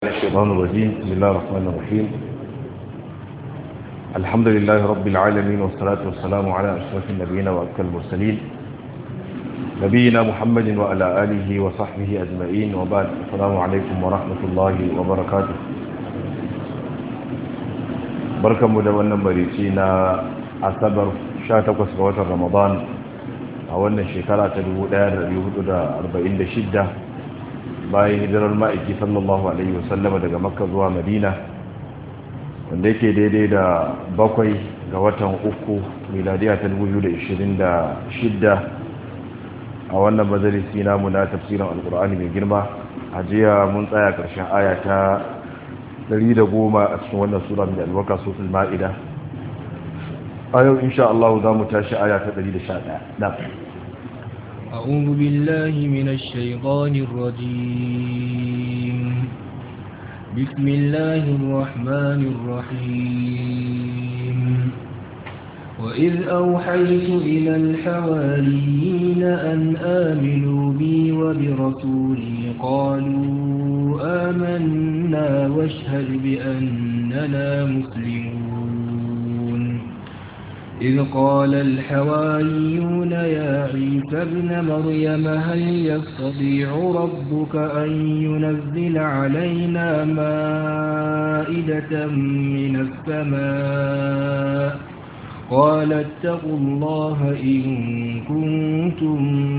الشيطان الرجيم بسم الله الرحمن الرحيم الحمد لله رب العالمين والصلاة والسلام على أشرف النبيين وأبكى المرسلين نبينا محمد وعلى آله وصحبه أجمعين وبعد السلام عليكم ورحمة الله وبركاته بركة مدونة بريسينا أصبر شاتكوس بوتر رمضان أولنا الشكرة تدو دار يهود أربعين شدة bayan hijirar ma'aiki sallallahu alaihi wasallama daga makka zuwa madina wanda yake daidai da bakwai ga watan uku miladiya ta 2026 a wannan majalisi namu na tafsirin alkur'ani mai girma a jiya mun tsaya karshen aya ta 110 a cikin wannan sura mai albarka sosul ma'ida a yau insha Allah za mu tashi aya ta 111 na أعوذ بالله من الشيطان الرجيم بسم الله الرحمن الرحيم وإذ أوحيت إلى الحواريين أن آمنوا بي وبرسولي قالوا آمنا واشهد بأننا مسلمون إذ قال الحواريون يا عيسى ابن مريم هل يستطيع ربك أن ينزل علينا مائدة من السماء قال اتقوا الله إن كنتم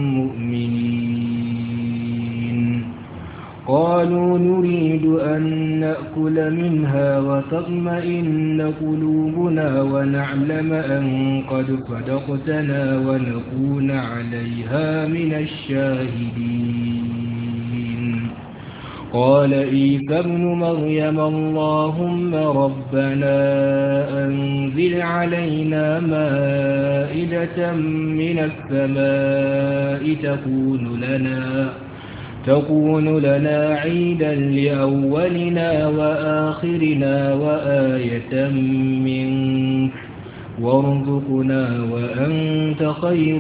مؤمنين قالوا نريد أن نأكل منها وتطمئن قلوبنا ونعلم أن قد صدقتنا ونكون عليها من الشاهدين قال عيسى ابن مريم اللهم ربنا أنزل علينا مائدة من السماء تكون لنا تكون لنا عيدا لأولنا وآخرنا وآية منك وارزقنا وأنت خير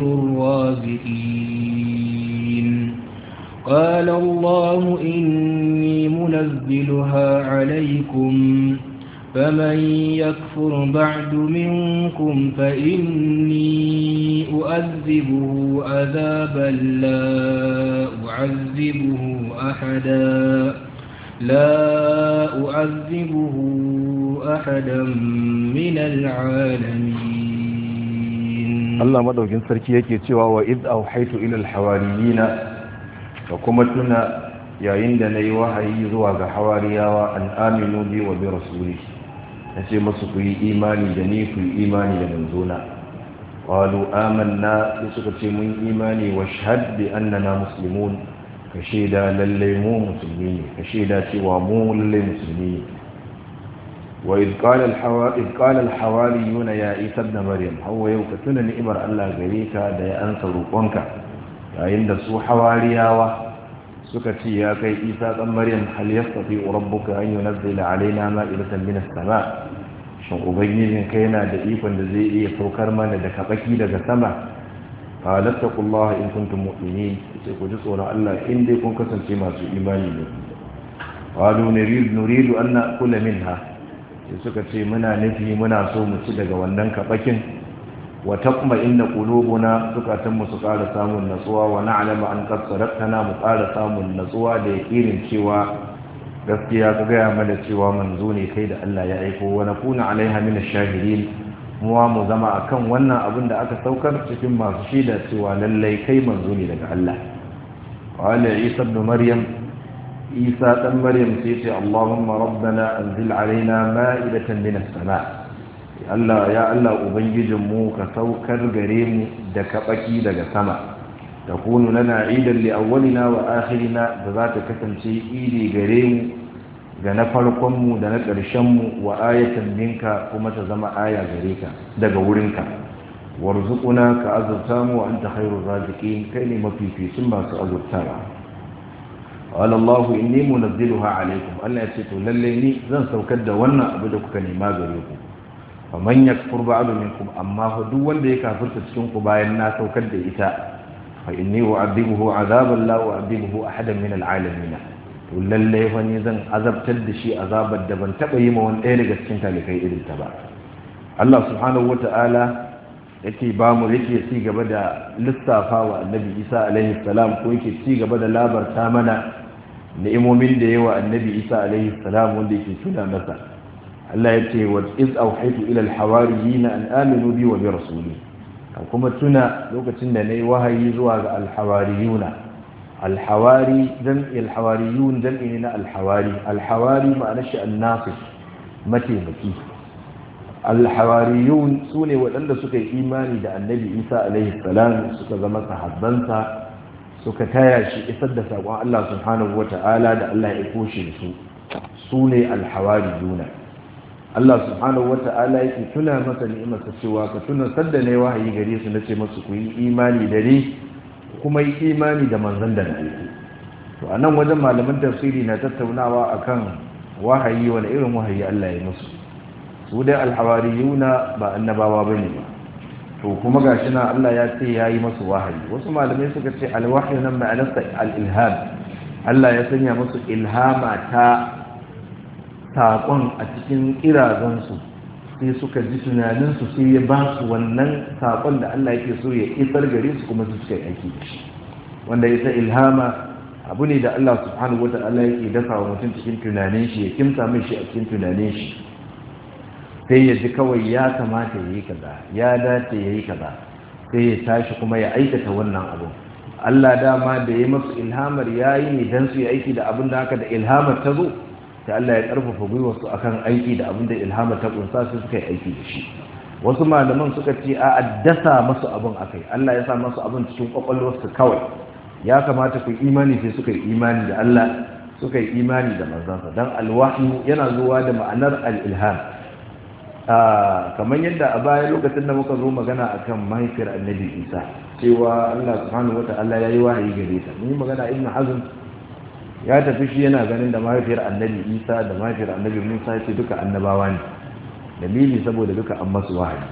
الرازقين قال الله إني منزلها عليكم فمن يكفر بعد منكم فإني أؤذبه عذابا لا أعذبه أحدا لا أعذبه أحدا من العالمين الله مدوكين سركي yake cewa wa id auhaytu ila alhawariyina fa kuma tuna yayin da nayi wahayi zuwa ga hawariyawa an aminu bi wa bi rasuli nace musu ku yi imani da ni ku yi imani da manzona qalu amanna sai suka ce mun imani wa shahad bi annana muslimun ka shaida lalle mu musulmi ne ka shaida cewa mu lalle musulmi ne wa id qala al hawari id qala al hawariyuna ya isa ibn maryam hawa yau ka tuna ni'imar Allah gare ka da ya ansa roƙonka yayin da su hawariyawa suka ce ya kai isa dan maryam hal yastati rabbuka an yunzila alaina ma'idatan min as-sama' shin ubangijin kai yana da ikon da zai iya saukar mana da kabaki daga sama qalattaqullaha in kuntum mu'minin sai ku ji tsoron Allah in dai kun kasance masu imani ne qalu nuridu nuridu an na'kula minha sai suka ce muna nufi muna so mu ci daga wannan kabakin wa taqma inna qulubuna zukatan mu su ƙara samun natsuwa wa na'lamu an qad sadaqtana mu ƙara samun natsuwa da yaƙinin cewa gaskiya ka gaya mana cewa manzo ne kai da Allah ya aiko wa nakuna alaiha min ash-shahidin muwa mu zama akan wannan abin da aka saukar cikin masu shaida cewa lallai kai manzo ne daga Allah qala isa ibn maryam isa dan maryam sai ce allahumma rabbana anzil alaina ma'idatan min as-sama Allah ya Allah ubangijin mu ka saukar gare mu da kabaki daga sama تكون لنا عيدا لأولنا وآخرنا ذات كتنسي إيدي قريم غنا فرقم دنا قرشم وآية منك كما تزم آية غريك دقورنك وارزقنا كأزرتام وأنت خير الرازقين كلمة في في سمى كأزرتام قال الله إني منزلها عليكم ألا يسيتوا لليني زن سوكد وانا أبدك كلمة غريكم فمن يكفر بعض منكم أما هو دول ديكا فرتسكنك باينا سوكد إتاء فإني أعذبه عذابا لا أعذبه أحدا من العالمين to lallai fa ni zan azabtar da shi azabar da ban taba yi ma wani ɗaya daga cikin talikai irin ta ba Allah subhanahu wata'ala yake ba mu yake ci gaba da lissafa wa annabi Isa alaihi salam ko yake ci gaba da labarta mana ni'imomin da yawa annabi Isa alaihi salam wanda yake tuna masa Allah ya ce wa iz auhaytu ila al-hawariyin an aminu bi wa bi rasuli kuma tuna lokacin da nayi wahayi zuwa ga al-hawariyuna al-hawari jam'i al-hawariyun jam'i ne na al-hawari al-hawari ma'ana shi an-nasir mataimaki al-hawariyun sune waɗanda suka yi imani da annabi Isa alaihi salam suka zama sahabbansa suka taya shi isar da saƙon Allah subhanahu wata'ala da Allah ya koshe su su ne al-hawariyuna Allah subhanahu wata'ala yake tuna masa ni'imarsa cewa ka tuna sadda ne wahayi gare su nace masu ku yi imani da ni kuma yi imani da manzon da na yi to anan wajen malaman tafsiri na tattaunawa akan wahayi wani irin wahayi Allah ya musu su dai alhawariyuna ba annabawa bane ba to kuma gashi na Allah ya ce yayi masu wahayi wasu malamai suka ce alwahyu nan ma'anarsa al-ilham Allah ya sanya musu ilhama ta saƙon a cikin ƙirazansu sai suka ji tunaninsu sai ya ba su wannan saƙon da Allah yake so ya isar gare su kuma su suka yi aiki da shi wanda ita ilhama abu ne da Allah subhanahu wa ta'ala yake dafa wa mutum cikin tunanin shi ya kimsa mai shi a cikin tunanin shi sai ya ji kawai ya kamata ya yi kaza ya dace ya yi kaza sai ya tashi kuma ya aikata wannan abu Allah dama da ya masu ilhamar ya yi ne don su yi aiki da abin da haka da ilhamar ta zo sai Allah ya karfafa gwiwarsu akan aiki da abin da ilhama ta kunsa su suka yi aiki da shi wasu malaman suka ce a addasa masu abin akai Allah ya sa masu abin cikin kwakwalwarsu kawai ya kamata ku imani sai suka yi imani da Allah suka yi imani da manzansa dan alwahyu yana zuwa da ma'anar al-ilham kamar yadda a baya lokacin da muka zo magana akan mahaifiyar annabi Isa cewa Allah subhanahu wata'ala ya yi wahayi gare ta mun yi magana ibn hazm ya tafi shi yana ganin da mahaifiyar annabi isa da mahaifiyar annabi musa ce duka annabawa ne dalili saboda duka an masu wahayi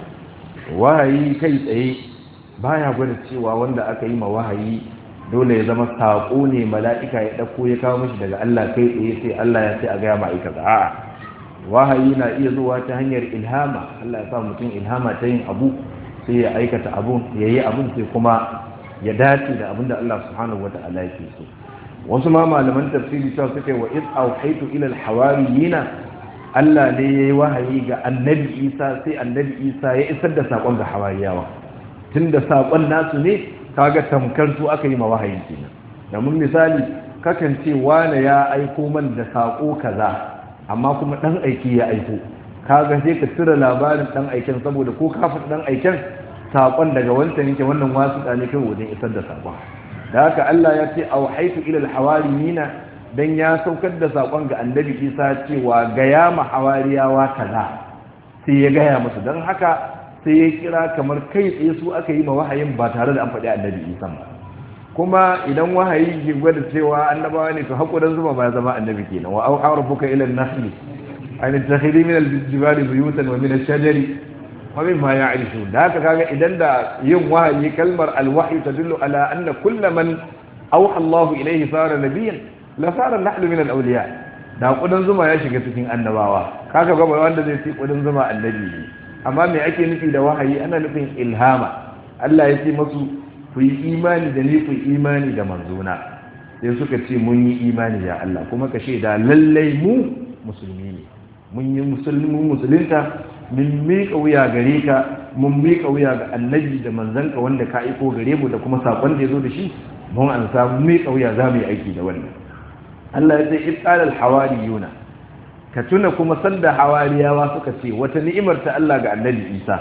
wahayi kai tsaye baya gwada cewa wanda aka yi ma wahayi dole ya zama saƙo ne mala'ika ya ɗauko ya kawo mashi daga allah kai tsaye sai allah ya ce a gaya ma'aikata a'a wahayi na iya zuwa ta hanyar ilhama allah ya sa mutum ilhama ta yin abu sai ya aikata abun ya yi abun sai kuma ya dace da abin da allah subhanahu wa ta'ala yake so wasu ma malaman tafsiri cewa suka yi wa iz auhaitu ila alhawariyina Allah ne yayi wahayi ga annabi Isa sai annabi Isa ya isar da sakon ga hawariyawa tunda sakon nasu ne kaga tamkar su aka yi ma wahayi kenan domin misali kakan ce wani ya aiko man da sako kaza amma kuma dan aiki ya aiko kaga sai ka tura labarin dan aiken saboda ko ka faɗi dan aiken sakon daga wancan yake wannan wasu ne kai wajen isar da sakon da haka Allah ya ce auhaitu ila alhawariyina dan ya saukar da sakon ga annabi Isa cewa ga ya ma hawariyawa kaza sai ya gaya musu dan haka sai ya kira kamar kai tsaye su aka yi ma wahayin ba tare da an faɗi annabi Isa ba kuma idan wahayi ke gwada cewa annabawa ne to hakuran zuma ba zama annabi kenan wa au rabbuka ila an-nahli an takhiri min al-jibali buyutan wa min ash-shajari ومن ما يعرفون ذاك كاغا idan da yin wahayi kalmar alwahyi tadullu ala anna kull man awha Allah ilayhi sara nabiyyan la sara nahlu min alawliya da kudin zuma ya shiga cikin annabawa kaga ga wanda zai ci kudin zuma annabi ne amma me ake nufi da wahayi ana nufin ilhama Allah ya ce masu ku yi imani da ni ku yi imani da manzona sai suka ce mun yi imani da Allah kuma ka shaida lallai mu musulmi ne mun yi musulmi musulunta mun miƙa wuya gare ka mun miƙa wuya ga annabi da manzanka wanda ka aiko gare mu da kuma saƙon da ya zo da shi mun an samu miƙa wuya za mu yi aiki da wannan Allah ya ce ibtalal hawariyuna ka tuna kuma sanda hawariyawa suka ce wata ni'imar ta Allah ga annabi Isa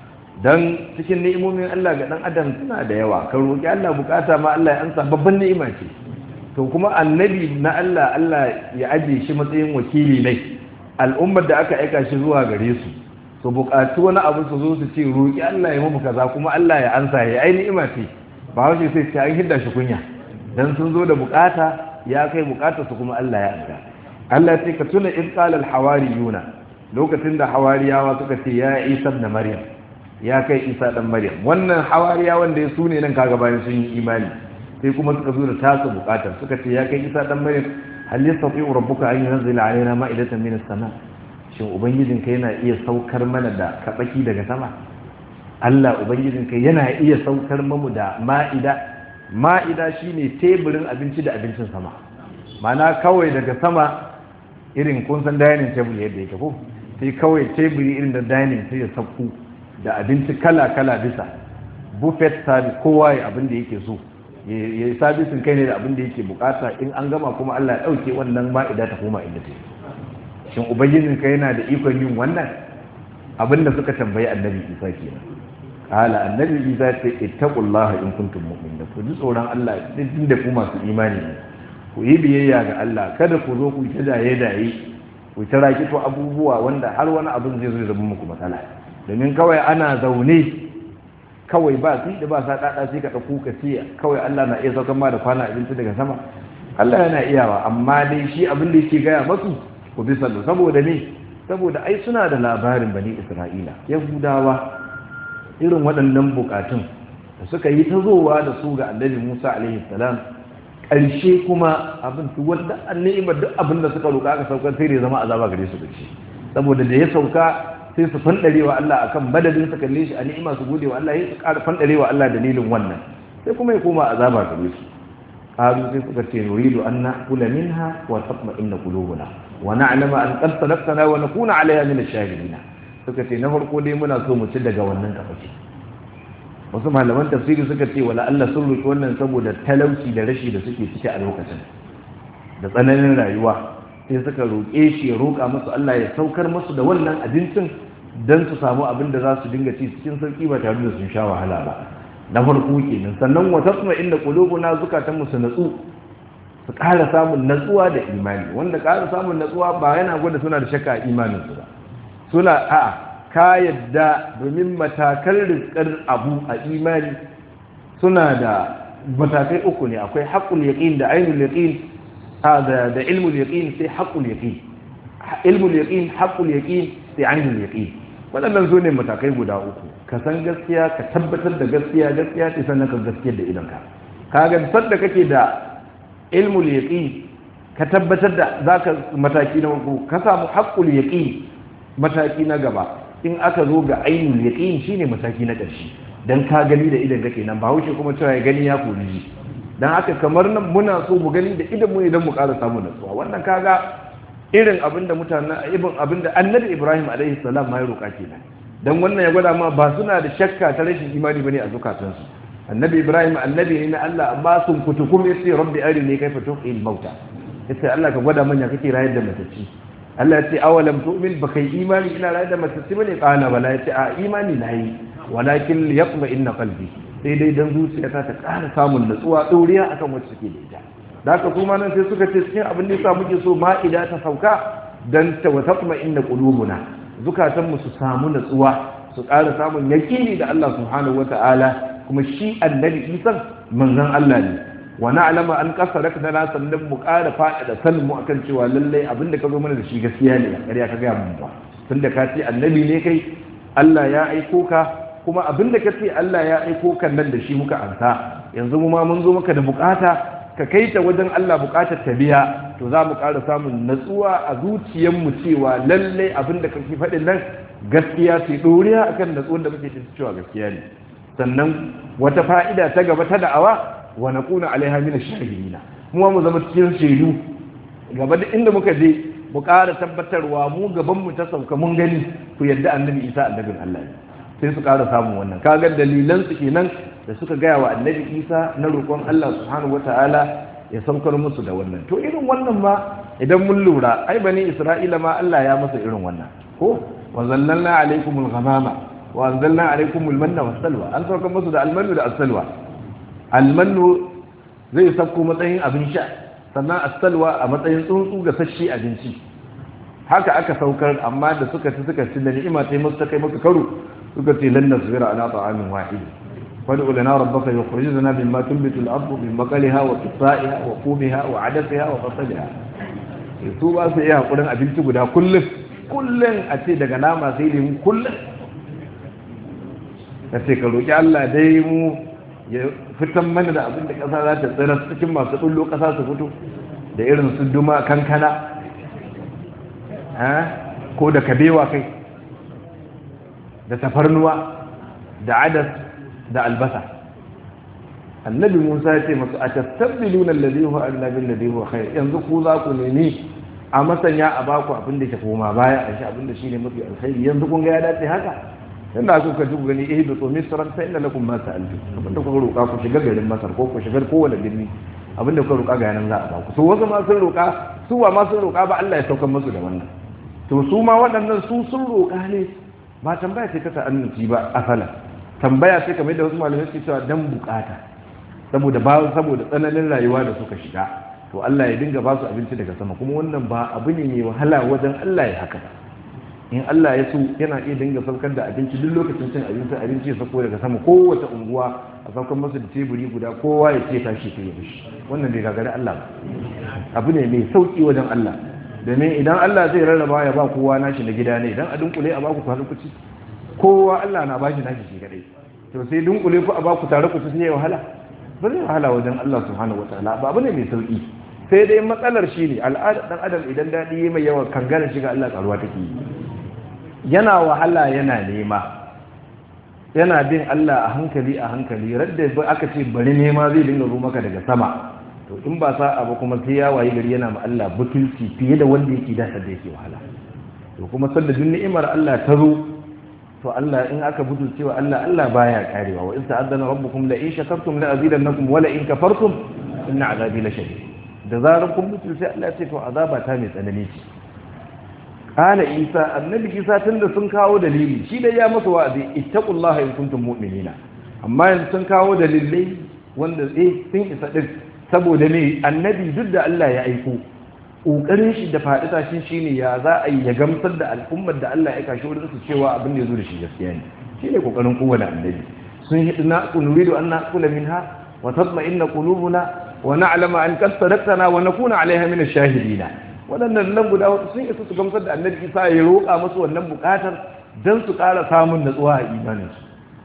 dan cikin ni'imomin Allah ga dan adam suna da yawa ka roki Allah bukata ma Allah ya ansa babban ni'ima ce to kuma annabi na Allah Allah ya aje shi matsayin wakili ne al'ummar da aka aika shi zuwa gare su su buƙaci wani abu su zo su ce roƙi Allah ya mamu kaza kuma Allah ya ansa ya ai ni'ima ce ba wace sai ce an hidda shi kunya dan sun zo da buƙata ya kai buƙatar su kuma Allah ya ansa Allah ce ka tuna in qala al hawariyuna lokacin da hawariyawa suka ce ya Isa ibn Maryam ya kai Isa dan Maryam wannan hawariyawan da su ne nan kaga bayan sun yi imani sai kuma suka zo da tasu buƙatar suka ce ya kai Isa dan Maryam hal yastati'u rabbuka an yunzila alaina ma'idatan min as-sama shin ubangijinka yana iya saukar mana da kabaki daga sama Allah ubangijinka yana iya saukar mamu da ma'ida ma'ida shine teburin abinci da abincin sama mana kawai daga sama irin kun san dining table yadda yake ko sai kawai teburi irin da dining sai ya sauko da abinci kala-kala bisa buffet service kowa ya abin da yake so ya yi sabisin kai ne da abin da yake bukata in an gama kuma Allah ya dauke wannan ma'ida ta koma inda ta shin ubangijin ka yana da ikon yin wannan abin da suka tambayi annabi Isa kenan kala annabi Isa ce ittaqullaha in kuntum mu'minin ku ji tsoron Allah din da ku masu imani ne ku yi biyayya ga Allah kada ku zo ku ta daye daye ku ta rakito abubuwa wanda har wani abin zai zo zama muku matsala domin kawai ana zaune kawai ba sai da ba sa dada sai ka dauko ka ce kawai Allah na iya saukar ma da kwana abinci daga sama Allah yana iyawa amma dai shi abin da yake gaya masu ku bi sallu saboda me saboda ai suna da labarin bani Isra'ila yahudawa irin waɗannan bukatun da suka yi ta zowa da su ga annabi Musa alaihi salam ƙarshe kuma abin su wanda ni'imar duk abin da suka roƙa aka saukar sai da zama azaba gare su ƙarshe saboda da ya sauka sai su fandare wa Allah akan madadin su kalle shi a ni'ima su gode wa Allah ya su ƙara fandare wa Allah dalilin wannan sai kuma ya koma azaba gare su qalu sai suka ce nuridu an na'kula minha wa tatma'inna qulubuna wa na'lama an qad sadaqtana wa nakuna 'alayha min ash-shahidin suka ce na farko dai muna so mu ci daga wannan kafaci wasu malaman tafsiri suka ce wala Allah sun roki wannan saboda talauci da rashi da suke ciki a lokacin da tsananin rayuwa sai suka roƙe shi ya roƙa musu Allah ya saukar musu da wannan abincin don su samu abin da za su dinga ci cikin sauƙi ba tare da sun sha wahala ba na farko kenan sannan wa tasma inda qulubuna zukatan mu su natsu su ƙara samun natsuwa da imani wanda ƙara samun natsuwa ba yana gwada suna da shakka a imanin su ba suna a'a ka yadda domin matakan rizkar abu a imani suna da matakai uku ne akwai haqqul yaqin da ainul yaqin da da ilmul yaqin sai haqqul yaqin ilmul yaqin haqqul yaqin sai ainul yaqin waɗannan su ne matakai guda uku ka san gaskiya ka tabbatar da gaskiya gaskiya ce sannan ka gaskiyar da idanka ka ga sadda kake da ilmul yaqin ka tabbatar da zaka mataki na uku ka samu haqqul yaqin mataki na gaba in aka zo ga ainul yaqin shine mataki na ƙarshe dan ka gani da idan kake nan ba wuce kuma cewa ya gani ya kori dan haka kamar nan muna so mu gani da idan mu idan mu ƙara samu natsuwa wannan kaga irin abinda mutanen ibn abinda annabi Ibrahim alaihi salam ma ya roƙa kenan dan wannan ya gwada ma ba suna da shakka ta rashin imani bane a zukatansu annabi Ibrahim annabi ne na Allah amma sun kutukum yace rabbi arini kaifa tuhil mauta yace Allah ka gwada manya kake rayar da matacci Allah ya ce awalam tu'min ba kai imani ina rayar da matacci bane kana bala ya ce a imani na yi walakin yaqma inna qalbi sai dai dan zuciyata ta ƙara samun natsuwa ɗoriya akan wacce suke da ita da haka kuma nan sai suka ce cikin abin da yasa muke so ma'ida ta sauka dan ta wataqma inna qulubuna zukatan mu su samu natsuwa su ƙara samun yaqini da Allah subhanahu wata'ala kuma shi annabi Isa manzon Allah ne wa na'lama an qasarak da na sannan mu ƙara faɗa da sanin mu akan cewa lallai abin da ka zo mana da shi gaskiya ne ƙarya ka ga mun ba tunda ka ce annabi ne kai Allah ya aiko ka kuma abin da ka ce Allah ya aiko kan nan da shi muka ansa yanzu mu ma mun zo maka da bukata ka kai ta wajen Allah bukatar ta biya to za mu ƙara samun natsuwa a zuciyarmu cewa lallai abin da kake faɗin nan gaskiya ce ɗoriya akan natsuwar da muke cikin cewa gaskiya ne sannan wata fa'ida ta gaba ta da'awa wa naquna alaiha min ash-shahidina mu mu zama cikin shaidu gaba da inda muka je mu ƙara tabbatarwa mu gaban mu ta sauka mun gani ku yadda annabi Isa annabin Allah ne sai su ƙara samun wannan kaga dalilan su kenan da suka gaya wa annabi Isa na roƙon Allah subhanahu wataala ya saukar musu da wannan to irin wannan ma idan mun lura ai bani Isra'ila ma Allah ya masa irin wannan ko wa zallalna alaikumul ghamama wa anzalna alaikumul manna was-salwa an saukar musu da almanu da as-salwa almanu zai sauko matsayin abin sha sannan as-salwa a matsayin tsuntsu ga sashi abinci haka aka saukar amma da suka ci suka ci da ni'ima ta yi musu ta kai maka karo suka ce lan nasbira ala ta'amin wahid fad'u lana rabbaka yukhrij lana mimma tunbitu al-ardu min baqaliha wa qithaiha wa qumiha wa 'adasiha wa fasaliha su ba su iya hakurin abinci guda kullum kullum a ce daga nama sai lemu kullum ka ce ka roki Allah dai mu ya fitan mana da abin da ƙasa za ta tsira cikin masu ɗullo ƙasa su fito da da irin su duma kankana ko da kabewa kai da tafarnuwa da adas da albasa annabi musa ya ce masu a tastabbiluna alladhi huwa annabi alladhi huwa khair yanzu ku za ku nemi a masanya a baku abin da ke koma baya a shi abin da shine mafi alkhairi yanzu kun ga ya dace haka yanda ku ka ji gani eh da tsomi saran sai inda lakum ma sa'altu abin da kuka roƙa ku shiga garin masar ko ku shiga kowane birni abin da kuka roƙa ga yanan za a baku su wasu ma sun roƙa su wa ma sun roƙa ba Allah ya saukar musu da wannan to su ma waɗannan su sun roƙa ne ba tambaya ce ta ta'annuci ba asala tambaya ce kamar da wasu malamai suke cewa dan bukata saboda ba saboda tsananin rayuwa da suka shiga to Allah ya dinga ba su abinci daga sama kuma wannan ba abu ne mai wahala wajen Allah ya haka in Allah ya so yana iya dinga saukar da abinci duk lokacin cin abinci abinci ya sauko daga sama kowace unguwa a saukar masa da teburi guda kowa ya ce tashi ta yi bishi wannan bai gagari Allah ba abu ne mai sauki wajen Allah domin idan Allah zai rarraba ya ba kowa nashi na gida ne idan a dunkule a baku kwanan kuci kowa Allah na bashi nashi shi kadai to sai dunkule ku a baku tare ku ci sai wahala ba zai wahala wajen Allah subhanahu wataala ba abu ne mai sauki sai dai matsalar shi ne al'adar dan adam idan daɗi mai yawa kangana shiga Allah karuwa take yi yana wahala yana nema yana bin Allah a hankali a hankali radda aka ce bari nema zai dinga zo maka daga sama to in ba sa'a ba kuma sai ya wayi gari yana ma Allah butulci fiye da wanda yake da da yake wahala to kuma sanda duk ni'imar Allah ta zo to Allah in aka butulce wa Allah Allah baya karewa wa in ta'addana rabbukum la in shakartum la azidannakum wa la in kafartum inna azabi la shadid da zarar kun mutu sai Allah ya ce to azaba ta mai tsanani ce qala isa annabi isa tunda sun kawo dalili shi dai ya masa wa'azi ittaqullaha in kuntum mu'minina amma yanzu sun kawo dalilai wanda eh sun isa din saboda me annabi duk da Allah ya aiko kokarin shi da faɗi tashi shine ya za a yi ya gamsar da al'ummar da Allah ya kashi wurin su cewa abin da ya zo da shi gaskiya ne shine kokarin kowane annabi sun hidna nuridu an naqula minha wa tatma'inna qulubuna wa na'lama an qad sadaqtana wa nakuna 'alayha min ash-shahidin wadannan nan guda hudu sun isa su gamsar da annabi Isa ya roƙa musu wannan buƙatar dan su ƙara samun natsuwa a imanin su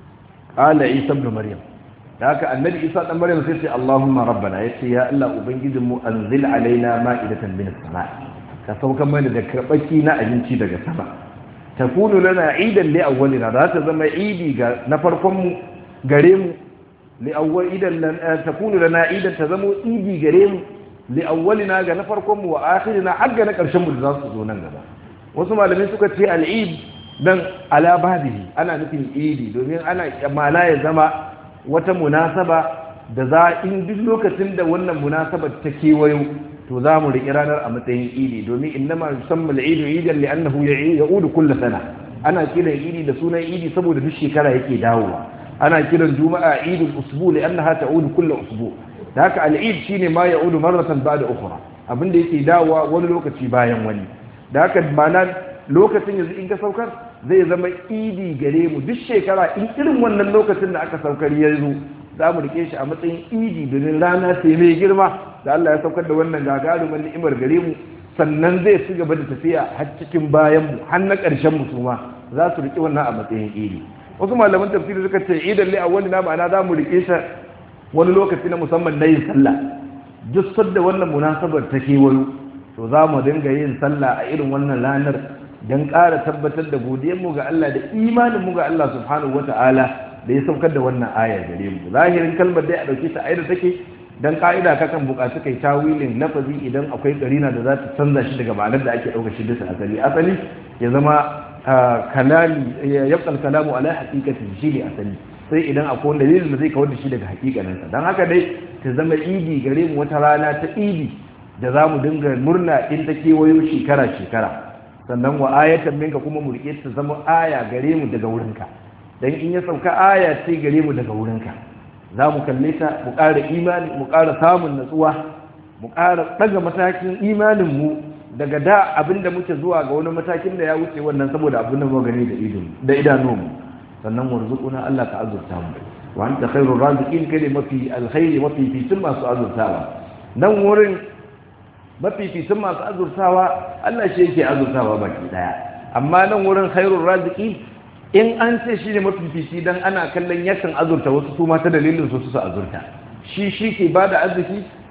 qala Isa ibn Maryam da haka annabi Isa dan Maryam sai ce Allahumma rabbana yace ya Allah ubangijin mu anzil alaina ma'idatan min as-sama' ka sauka mana da karbaki na abinci daga sama takunu lana idan li awwalina za ta zama idi ga na farkon mu gare mu لأول إذا تكون لنا إذا تزمو إيدي قريم لأولنا جنا فرقم وآخرنا حقنا كرشم الزاس زونا جنا وسمع لم يسكت في العيد dan ala badihi ana nufin idi domin ana mala ya zama wata munasaba da za in duk lokacin da wannan munasabar ta kewayo to za mu riƙi ranar a matsayin idi domin innama yusamma al-idu idan li'annahu ya'udu kull sana ana kiran idi da sunan idi saboda duk shekara yake dawowa ana kiran juma'a idul usbu li'annaha ta'udu kull usbu da haka al-eid shine ma ya'udu marratan ba'da ukhra abinda yake dawowa wani lokaci bayan wani da haka ma'ana lokacin yanzu in ka saukar zai zama idi gare mu duk shekara in irin wannan lokacin da aka saukar ya zo za mu rike shi a matsayin idi domin rana sai mai girma da Allah ya saukar da wannan gagarumin ni'imar gare mu sannan zai ci gaba da tafiya har cikin bayan mu har na ƙarshen mu su ma za su rike wannan a matsayin idi wasu malaman tafsiri suka ce idan li awwali na ma'ana za mu rike shi wani lokaci na musamman na yin sallah duk sadda wannan munasabar ta kewayo to za mu dinga yin sallah a irin wannan ranar don ƙara tabbatar da godiyarmu ga Allah da imaninmu ga Allah subhanahu wata'ala da ya saukar da wannan ayar gare mu zahirin kalmar dai a ɗauke ta ayar take dan ka'ida kakan buƙaci kai tawilin lafazi idan akwai karina da za ta canza shi daga ma'anar da ake ɗauka shi bisa asali asali ya zama kalami ya yabqal kalamu ala haqiqati shi ne asali sai idan akwai wanda dalilin da zai kawar da shi daga hakikaninsa don haka dai ta zama idi gare mu wata rana ta idi da za mu dinga murna in ta kewayo shekara-shekara sannan wa ayatan minka kuma mu rike ta zama aya gare mu daga wurinka dan in ya sauka aya ce gare mu daga wurinka za mu kalle ta mu ƙara imani mu ƙara samun natsuwa mu ƙara ɗaga matakin imanin mu daga da abin da muke zuwa ga wani matakin da ya wuce wannan saboda abin da mu gani da idanunmu sannan warzuquna Allah ka azurta mu wa anta khairur raziqin kai mafi alkhairi mafi fitin masu azurtawa nan wurin mafi fitin masu azurtawa Allah shi yake azurtawa baki daya amma nan wurin khairur raziqin in an ce shi ne mafi fici dan ana kallon yakan azurta wasu su ma ta dalilin su su azurta shi shi ke bada arziki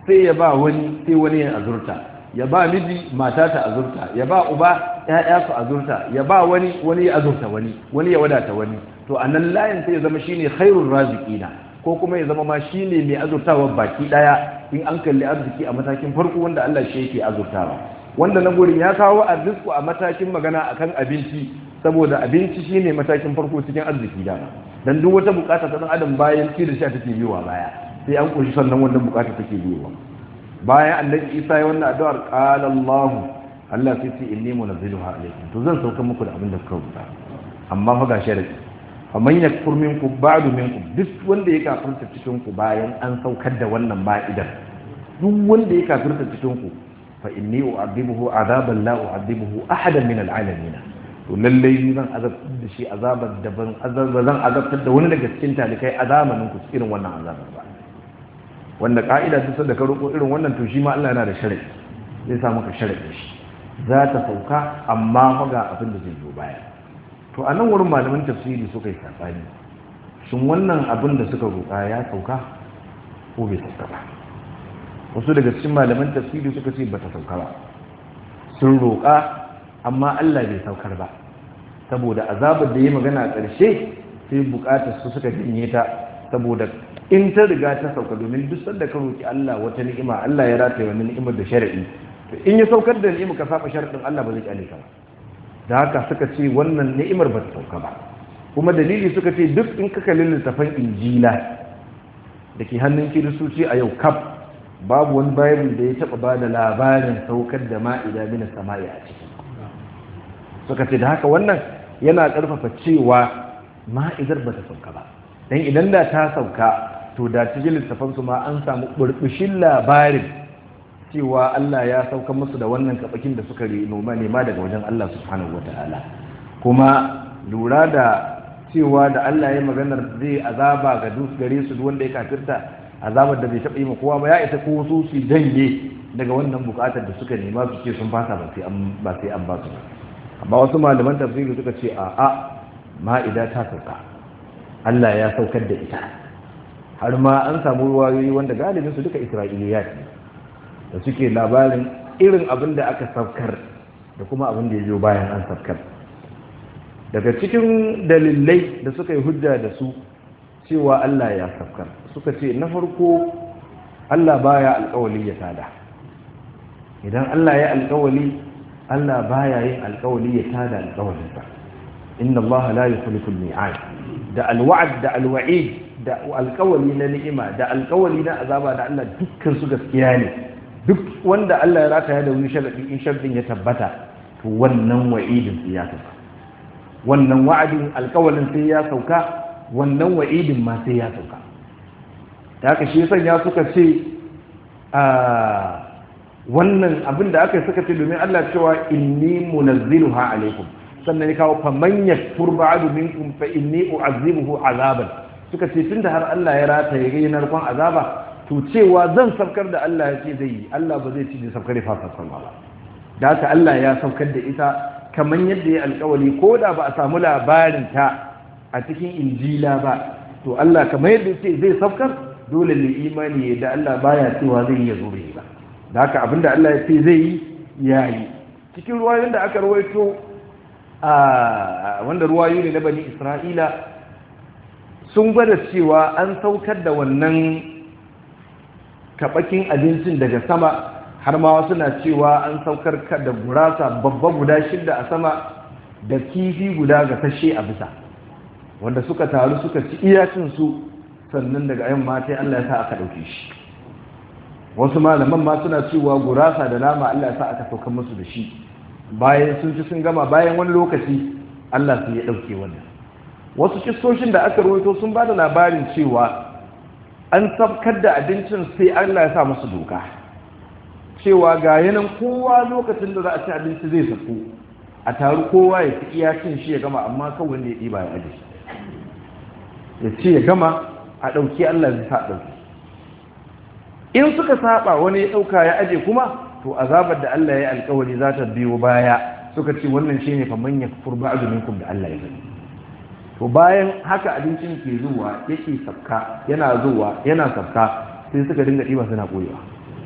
sai ya ba wani sai wani ya azurta ya ba miji mata ta azurta ya ba uba ƴaƴa su azurta ya ba wani wani ya azurta wani wani ya wadata wani to a nan layin sai ya zama shine khairur raziqina ko kuma ya zama ma shine mai azurtawa baki daya in an kalli arziki a matakin farko wanda Allah shi yake azurtawa wanda na gurin ya kawo arziki a matakin magana akan abinci saboda abinci shine matakin farko cikin arziki da dan duk wata bukata ta dan adam bayan ci da sha take biyowa baya sai an kunshi sannan wannan bukata take biyowa bayan annabi Isa ya wannan addu'ar qala Allah Allah sai ce inni munazziluha alaykum to zan sauka muku da abin da kuka rubuta amma fa ga sharadi faman yakfur minkum ba'du minkum duk wanda ya kafirta cikin ku bayan an saukar da wannan ma'idar duk wanda ya kafirta cikin ku fa inni u'adibuhu azaban la u'adibuhu ahadan min al'alamin to lalle ni zan azabtar da shi azabar da ban azaba zan azabtar da wani daga cikin talikai a zamanin ku irin wannan azabar ba wanda ka'ida duk da ka roƙo irin wannan to shi ma Allah yana da sharadi zai sa maka sharadi shi za ta sauka amma fa ga abin da zai zo baya to a nan wurin malaman tafsiri suka yi saɓani shin wannan abin da suka roƙa ya sauka ko bai sauka ba wasu daga cikin malaman tafsiri suka ce ba ta sauka ba sun roƙa amma Allah bai saukar ba saboda azabar da ya magana a ƙarshe sai buƙatar su suka jinye ta saboda in ta riga ta sauka domin duk sanda ka roƙi Allah wata ni'ima Allah ya rataye wani ni'imar da shari'i to in ya saukar da ni'ima ka saba sharaɗin Allah ba zai kyale ka ba da haka suka ce wannan ni'imar ba ta sauka ba kuma dalili suka ce duk in ka kalli littafan injila da ke hannun kiristoci a yau kaf babu wani bible da ya taba ba da labarin saukar da ma'ida mina sama'i a ciki suka ce da haka wannan yana karfafa cewa ma'idar ba ta sauka ba dan idan da ta sauka to da cikin littafan su ma an samu burbushin labarin cewa Allah ya sauka musu da wannan kabakin da suka noma nema daga wajen Allah subhanahu wataala kuma lura da cewa da Allah ya maganar zai azaba ga duk gare su wanda ya kafirta azabar da bai taɓa yi ma kowa ba ya isa ko su su janye daga wannan bukatar da suka nema su ce sun fasa ba sai an ba sai an ba su amma wasu malaman tafsiri suka ce a a ma'ida ta sauka Allah ya saukar da ita har ma an samu ruwayoyi wanda galibin su duka isra'iliya ne da suke labarin irin abin da aka saukar da kuma abin da ya zo bayan an saukar daga cikin dalilai da suka yi hujja da su cewa Allah ya saukar suka ce na farko Allah baya alkawali ya tada idan Allah ya alkawali Allah baya yin alkawali ya tada alkawalinsa inna Allah la yukhlifu al-mi'ad da alwa'd da alwa'id da alkawali na ni'ima da alkawali na azaba da Allah dukkan su gaskiya ne duk wanda Allah ya rataya da wani sharadi in sharadin ya tabbata to wannan wa'idin sai ya tabbata wannan wa'adin alkawalin sai ya sauka wannan wa'idin ma sai ya sauka ta haka shi sanya suka ce a wannan abin da aka suka ce domin Allah cewa inni munazziluha alaikum sannan ya kawo faman yakfur ba'du minkum fa inni u'azzibuhu azaban suka ce tunda har Allah ya rata ya gayyana narkon azaba to cewa zan saukar da Allah ya ce zai yi Allah ba zai ci da saukar fa saukar ba da haka Allah ya saukar da ita kamar yadda ya alkawali ko da ba a samu labarin ta a cikin injila ba to Allah kamar yadda ce zai saukar dole ne imani ya da Allah baya cewa zai yi ya zo ba da haka abinda Allah ya ce zai yi ya yi cikin ruwayoyin da aka rawaito a wanda ruwayoyi ne na bani Isra'ila sun gwada cewa an saukar da wannan kabakin abincin daga sama har ma wasu na cewa an saukar da gurasa babba guda shida a sama da kifi guda ga tashe a bisa wanda suka taru suka ci iyacin su sannan daga yamma sai Allah ya sa aka dauke shi wasu malaman ma suna cewa gurasa da nama Allah ya sa aka saukar musu da shi bayan sun ci sun gama bayan wani lokaci Allah sai ya dauke wannan wasu kistoshin da aka rawaito sun ba da labarin cewa an sabkar da abincin sai Allah ya sa musu doka cewa ga yanan kowa lokacin da za a ci abinci zai sako a taru kowa ya ci iya cin shi ya gama amma kawai ne ya ɗiba ya aje ya ce ya gama a ɗauki Allah zai sa ɗauki in suka saba wani ya ɗauka ya aje kuma to azabar da Allah ya alkawari za ta biyo baya suka ce wannan shi ne faman ya furba azuminkum da Allah ya gani to bayan haka abincin ke zuwa yake sabka yana zuwa yana sabka sai suka dinga ɗiba suna koyewa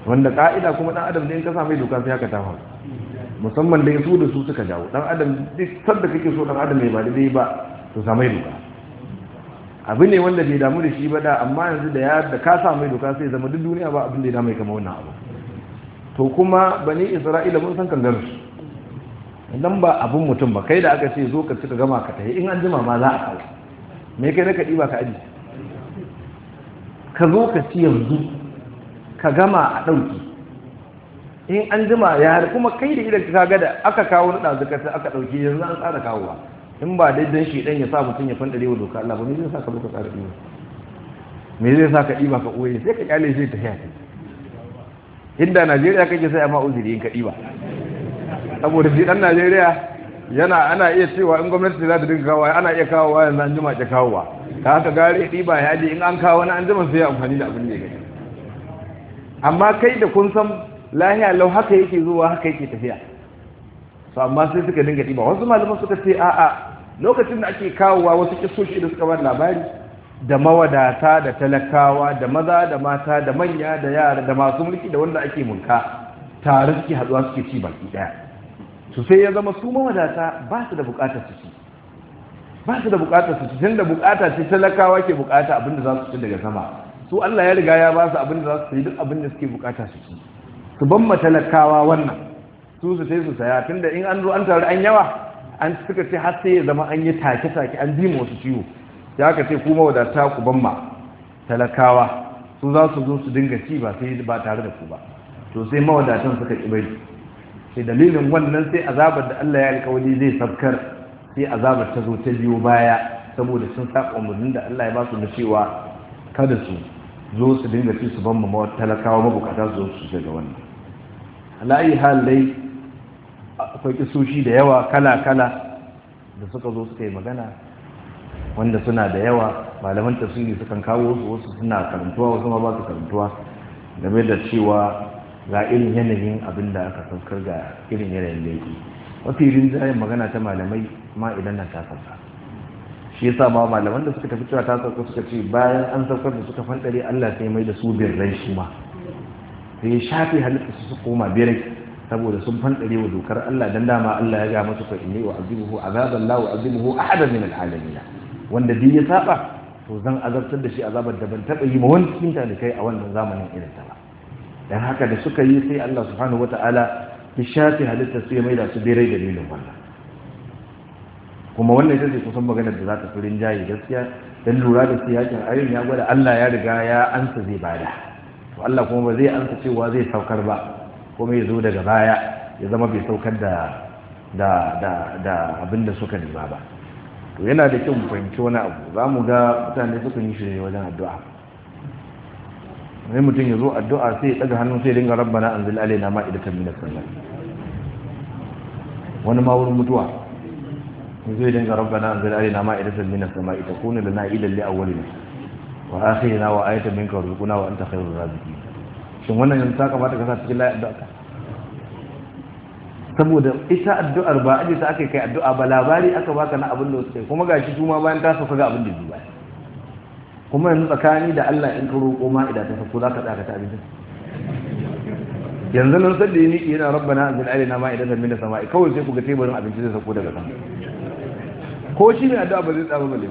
wanda ka'ida kuma dan adam da in ka sa mai doka sai haka ta faru musamman da su da su suka jawo dan adam duk sanda kake so dan adam mai ba daidai ba to sa mai doka abu ne wanda bai damu da shi ba da amma yanzu da ya da ka sa mai doka sai zama duk duniya ba abin da ya damu kama wannan abu to kuma bani isra'ila mun san kangar su idan ba abun mutum ba kai da aka ce zo ka cika gama ka tafi in an jima ma za a kawo me kai na ka ɗiba ka aji ka zo ka ci yanzu ka gama a ɗauki in an jima ya har kuma kai da idan ka ga da aka kawo na ɗazu ka aka ɗauki yanzu an tsara kawowa in ba dai dan shi dan ya sa mutum ya fandare wa doka Allah ba me zai sa ka zo ka tsara ɗiba me zai sa ka ɗiba ka ɓoye sai ka kyale sai ta haya inda Najeriya kake sai amma uzuri in ka ɗiba saboda shi dan Najeriya yana ana iya cewa in gwamnati za ta dinga kawo ana iya kawo yanzu an jima ke kawowa ta haka gare ɗiba ya ji in an kawo wani an jima sai ya amfani da abin da ya gani amma kai da kun san lahiya lau haka yake zuwa haka yake tafiya to amma sai suka dinga ɗiba wasu malaman suka ce a'a lokacin da ake kawowa wasu kisoshi da suka bar labari da mawadata da talakawa da maza da mata da manya da yara da masu mulki da wanda ake mulka tare suke haɗuwa suke ci baki ɗaya su sai ya zama su mawadata ba su da bukatar su ci ba su da bukatar su ci tun da bukata ce talakawa ke bukata abinda za su ci daga sama su Allah ya riga ya ba su abinda za su ci duk abinda suke bukata su ci su ban ma talakawa wannan su su sai su saya tunda in an zo an taru an yawa an suka ce har sai ya zama an yi take take an ji wasu ciwo ya ka ce ku mawadata ku ban ma talakawa su za su zo su dinga ci ba sai ba tare da ku ba to sai mawadatan suka ki bari sai dalilin wannan sai azabar da Allah ya alkawali zai sabkar sai azabar ta zo ta biyo baya saboda sun saba umarnin da Allah ya ba su da cewa kada su zo su dinga ci su ban mu talakawa mabukata su zo su daga wannan alayi hal dai akwai kisoshi da yawa kala kala da suka zo suka yi magana wanda suna da yawa malaman tafsiri sukan kawo su wasu suna karantuwa wasu ma ba su karantuwa game da cewa ga irin yanayin abin da aka saukar ga irin yanayin laifi mafi rinjayen magana ta malamai ma idan na tasarsa shi yasa ma malaman da suka tafi cewa ta sauka suka ce bayan an saukar da suka fandare Allah sai mai da su birrai su ma sai shafi halitta su su koma birai saboda sun fandare wa dokar Allah dan dama Allah ya ga masu fa inni wa azibuhu azaban la wa azibuhu ahadan min alalamin wanda duk ya saba to zan azabtar da shi azabar da ban taba yi ma wani cikin da kai a wannan zamanin irin ta ba dan haka da suka yi sai Allah subhanahu wata'ala ya shafi halitta su ya maida su birai dalilin wannan kuma wannan ita ce kusan maganar da za ta furin jayi gaskiya dan lura da siyakin ayoyin ya gwada Allah ya riga ya ansa zai bada to Allah kuma ba zai ansa cewa zai saukar ba kuma ya zo daga baya ya zama bai saukar da da da da abin da suka nema ba to yana da kyau mu fahimci wani abu za mu ga mutane suka yi shi ne wajen addu'a wani mutum ya zo addu'a sai ya ɗaga hannun sai dinga rabbana an zil alaina ma'idatan minas samai wani ma wurin mutuwa zai dinga rabbana an zil alaina ma'idatan minas samai ta kuna lana idan li awwalina wa akhirina wa ayatan minka warzuqna wa anta khairur raziqin shin wannan yanzu ta kamata ka sa cikin layi addu'a ka saboda ita addu'ar ba aje ta aka kai addu'a ba labari aka baka na abin da suka kuma gashi su ma bayan ta sauka ga abin da ji baya kuma yanzu tsakani da Allah in ka roƙo ma idan ta sako za ka tsaka ta abinci yanzu nan sadda yi niki yana rabbana anzil alaina ma idan min sama'i kawai sai ku ga teburin abinci zai sako daga sama ko shi ne addu'a ba zai tsaba bale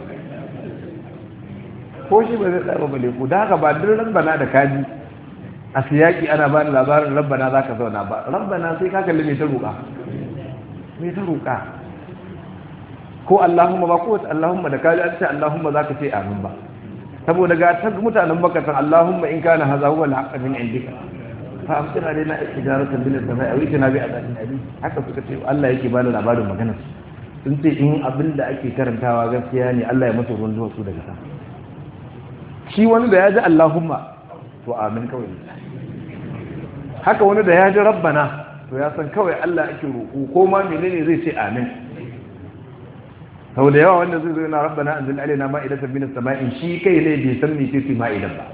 ko shi ba zai tsaba bale ku da haka ba duk rabbana da kaji a siyaki ana ba ni labarin rabbana za ka zauna ba rabbana sai ka kalli mai ta roƙa mai ta roƙa ko Allahumma ba ko Allahumma da kaji an ce Allahumma za ka ce amin ba saboda ga ta mutanen makatan Allahumma in kana haza huwa al-haqq min indika fa amtir alaina ijaratan bil samai aw itina bi adabin ali haka suka ce Allah yake bani labarin maganar sun ce in abin da ake karantawa gaskiya ne Allah ya musu ruwan zuwa su daga sama shi wani da ya ji Allahumma to amin kawai haka wani da ya ji rabbana to ya san kawai Allah ake roƙo ko ma menene zai ce amin sau da yawa wanda zai zo yana rabbana anzil alaina ma'idatan minas sama'in shi kai ne bai san me ce ma'idan ba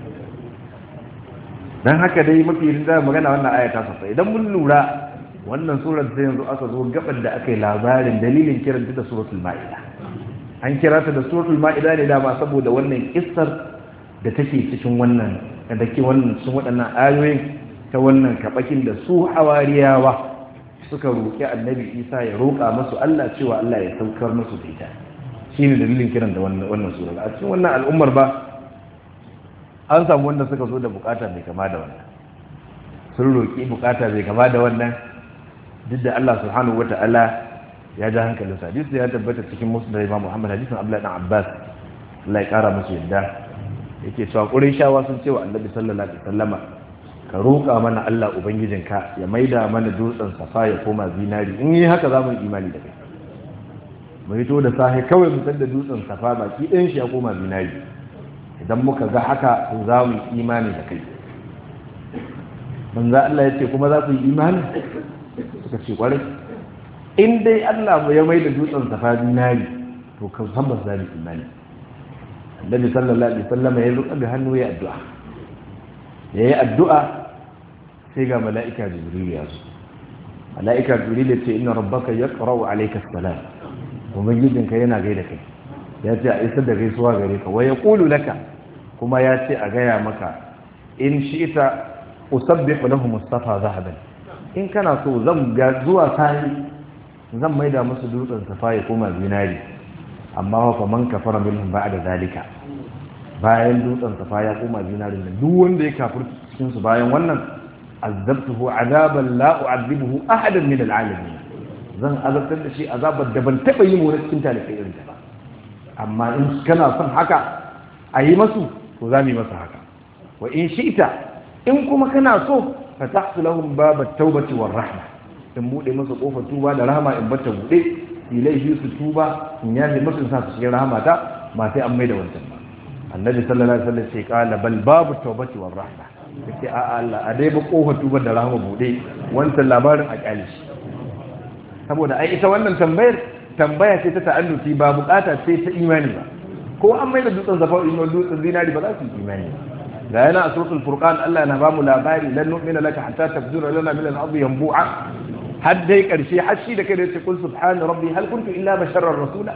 dan haka dai mafi rinda magana wannan aya ta sassa idan mun lura wannan surar sai yanzu aka zo gaban da aka yi labarin dalilin kiranta da suratul ma'ida an kira ta da suratul ma'ida ne dama saboda wannan kissar da take cikin wannan da ke wannan cikin waɗannan ayoyin ta wannan kabakin da su hawariyawa suka roƙi annabi isa ya roƙa masu allah cewa allah ya saukar masu da ita shi ne dalilin kiran da wannan sura a cikin wannan al'ummar ba an samu wanda suka zo da bukata mai kama da wannan sun roƙi bukata mai kama da wannan duk da allah subhanahu wata'ala ya ja hankalin sa hadisi ya tabbata cikin musu da imam muhammad hadisin abdullahi dan abbas allah ya kara musu yadda yake cewa shawa sun ce wa annabi sallallahu alaihi wasallama ka roƙa mana Allah Ubangijinka ya maida mana dutsen safa ya koma zinari in yi haka za mu yi imani da kai mu hito da sahi kawai mu da dutsen safa baki ɗayan shi ya koma zinari idan muka ga haka to za mu yi imani da kai manzo Allah ya ce kuma za ku yi imani suka ce kwarai in dai Allah ya maida dutsen safa zinari to kan san ba za mu imani Annabi sallallahu alaihi wasallam ya ruka da hannu ya addu'a ya yi addu'a sai ga mala'ika jibril ya zo mala'ika jibril ya ce ina rabbaka ya ƙarau alaika salam kuma gidinka yana gaida kai ya ce a isar da gaisuwa gare ka waya ƙulu laka kuma ya ce a gaya maka in shi ita usabbi lahu mustafa zahaban in kana so zan ga zuwa sani zan maida musu dutsen safa ya koma zinari amma fa man kafara minhum ba'da zalika bayan dutsen safa ya koma zinarin nan duk wanda ya kafir cikin su bayan wannan azabtuhu azaban la u'adhibuhu ahadan min al'alamin zan azabtar da shi azabar da ban taba yi mu na cikin talibai irin ta ba amma in kana son haka a yi masu to za mu yi masa haka wa in shi'ta in kuma kana so fatahtu lahum babat tawbati war rahma in bude masa kofar tuba da rahama in bata bude ilaihi su tuba in yaje masu sa su cikin rahamata ba sai an mai da wancan ba annabi sallallahu alaihi wasallam ce kala bal babu tawbati war rahma yace a Allah a dai ba kofar tubar da rahama bude wancan labarin a kyale shi saboda ai ita wannan tambayar tambaya ce ta ta'alluki ba bukata ce ta imani ba ko an mai da dutsen zafa ino dutsen zinari ba za su yi imani ba ga yana a suratul furqan Allah na ba mu labari lan nu'mina laka hatta tafjura lana min al-ardi yanbu'a har dai karshe har shi da kai da yace kul subhana rabbi hal kuntu illa basharar rasula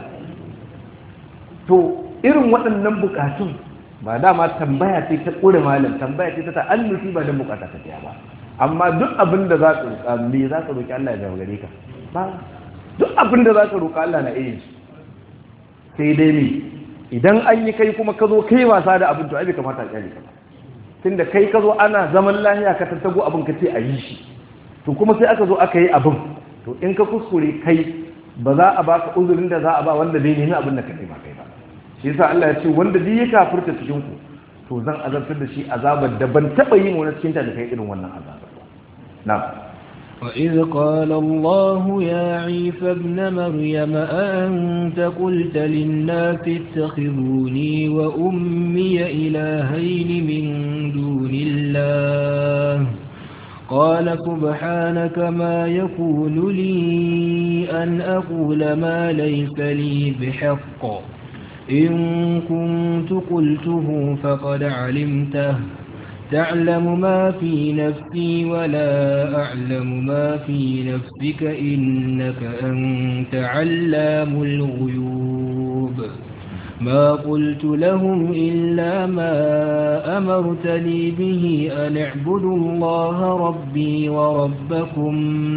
to irin waɗannan bukatun ba dama tambaya ce ta ƙure malam tambaya ce ta ta'allufi ba don bukata ta ba amma duk abin da za ka roƙa me za ka roƙi Allah ya zama gare ka ba duk abin da za ka roƙa Allah na iya shi sai dai ne idan an yi kai kuma ka zo kai wasa da abin to ai bai kamata a kyale ka tunda kai ka zo ana zaman lahiya ka tattago abin ka ce a yi shi to kuma sai aka zo aka yi abin to in ka kuskure kai ba za a baka uzurin da za a ba wanda zai nemi abin da ka ba kai ba shi yasa Allah ya ce wanda duk ya kafirta cikin ku to zan azabtar da shi azabar da ban taba yi mu na cikin ta da kai irin wannan azabar na'am وإذ قال الله يا عيسى ابن مريم أأنت قلت للناس اتخذوني وأمي إلهين من دون الله قال سبحانك ما يكون لي أن أقول ما ليس لي بحق إن كنت قلته فقد علمته تعلم ما في نفسي ولا أعلم ما في نفسك إنك أنت علام الغيوب ما قلت لهم إلا ما أمرتني به أن اعبدوا الله ربي وربكم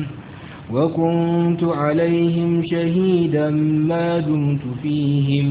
وكنت عليهم شهيدا ما دمت فيهم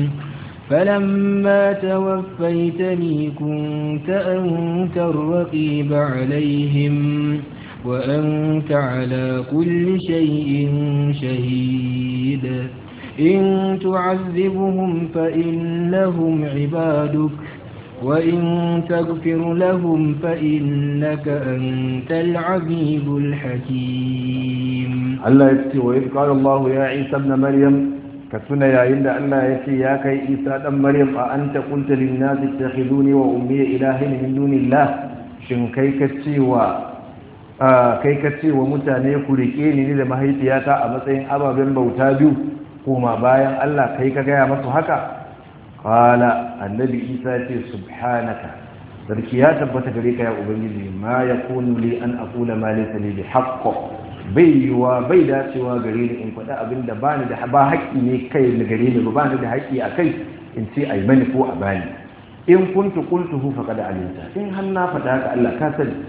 فلما توفيتني كنت أنت الرقيب عليهم وأنت على كل شيء شهيد إن تعذبهم فإنهم عبادك وإن تغفر لهم فإنك أنت العزيز الحكيم الله يكتي وإذ قال الله يا عيسى ابن مريم كتنا يا إلا الله يكتي يا كي عيسى ابن مريم أأنت قلت للناس اتخذوني وأمي إلهين من دون الله شن كي كتي و kai ka ce wa mutane ku rike ni da mahaifiyata a matsayin ababen bauta biyu kuma bayan Allah kai ka gaya masu haka qala annabi isa ce subhanaka sarki ya tabbata gare ka ya ubangiji ma yakunu li an aqula ma laysa li bi haqq bai yiwa bai dacewa gare ni in faɗa abin da bani da ba haƙƙi ne kai da gare ni ba ni da haƙƙi a kai in ce ai mani ko a bani in kuntu qultuhu faqad alimta in har na faɗa haka Allah ka sani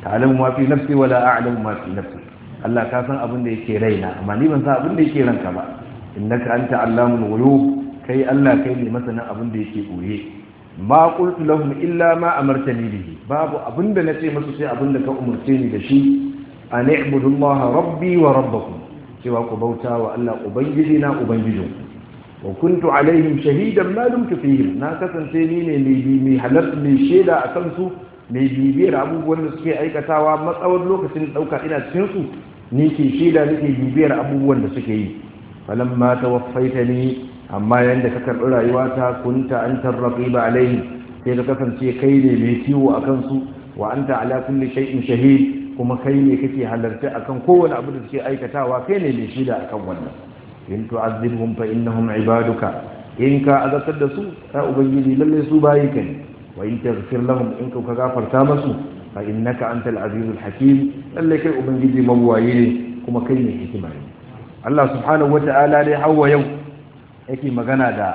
ta'lamu ma fi nafsi wala a'lamu ma fi nafsi Allah ka san abin da yake raina amma ni ban san abin da yake ranka ba innaka anta allamul ghuyub kai Allah kai ne masanin abin da yake boye ma qultu lahum illa ma amartani bihi babu abin da nace musu sai abin da ka umurce ni da shi an i'budu Allah rabbi wa rabbakum cewa ku bauta wa Allah ubangiji na ubangijinku wa kuntu alaihim shahidan ma dumtu fihim na kasance ni ne mai halarta mai shaida a kansu mai bibiyar abubuwan da suke aikatawa matsawar lokacin dauka ina cikin su ni ke shaida nake bibiyar abubuwan da suke yi falamma tawaffaitani amma yanda ka karɓi rayuwata kunta antar raqiba alaihim sai ka kasance kai ne mai kiwo a kansu wa anta ala kulli shay'in shahid kuma kai ne kake halarta akan kowane abu da suke aikatawa kai ne mai shaida akan wannan in tu'azzibhum fa innahum ibaduka in ka azabtar da su ya ubangiji lalle su bayi ka ne wa in taghfir lahum in ka gafarta musu fa innaka antal azizul hakim lalle kai ubangiji mawwaye ne kuma kai ne hikima ne Allah subhanahu wata'ala dai hawa yau yake magana da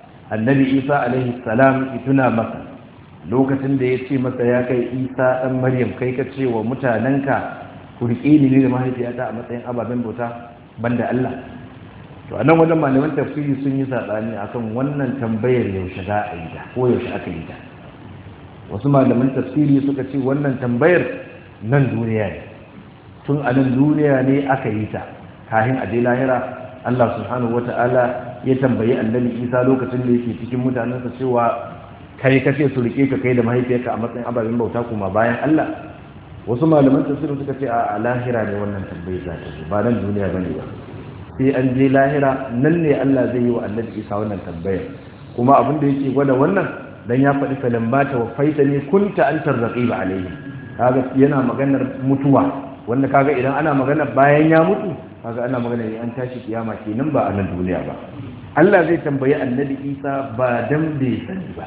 annabi Isa alaihi salam ituna masa lokacin da ya ce masa ya kai Isa dan Maryam kai ka ce wa mutanenka ku riƙe ni ne da mahaifiyata a matsayin ababen bauta banda Allah to a nan wajen malaman tafsiri sun yi saɓani akan wannan tambayar yaushe za a yi ta ko yaushe aka yi ta wasu malaman tafsiri suka ce wannan tambayar nan duniya ne tun a nan duniya ne aka yi ta kafin a je lahira Allah subhanahu wata'ala ya tambayi annabi Isa lokacin da yake cikin mutanensa cewa kai kace su rike ka kai da mahaifiyarka a matsayin ababen bauta kuma bayan Allah wasu malaman tafsirin suka ce a lahira ne wannan tambayar za ta zo ba nan duniya bane ba sai an je lahira nan ne Allah zai yi wa annabi Isa wannan tambayar kuma abin da yake gwada wannan dan ya faɗi falan ba ta wafaita ne kunta antar raqiba alaihi kaga yana maganar mutuwa wanda kaga idan ana magana bayan ya mutu kaga ana magana ne an tashi kiyama kenan ba a nan duniya ba Allah zai tambayi annabi Isa ba dan bai sani ba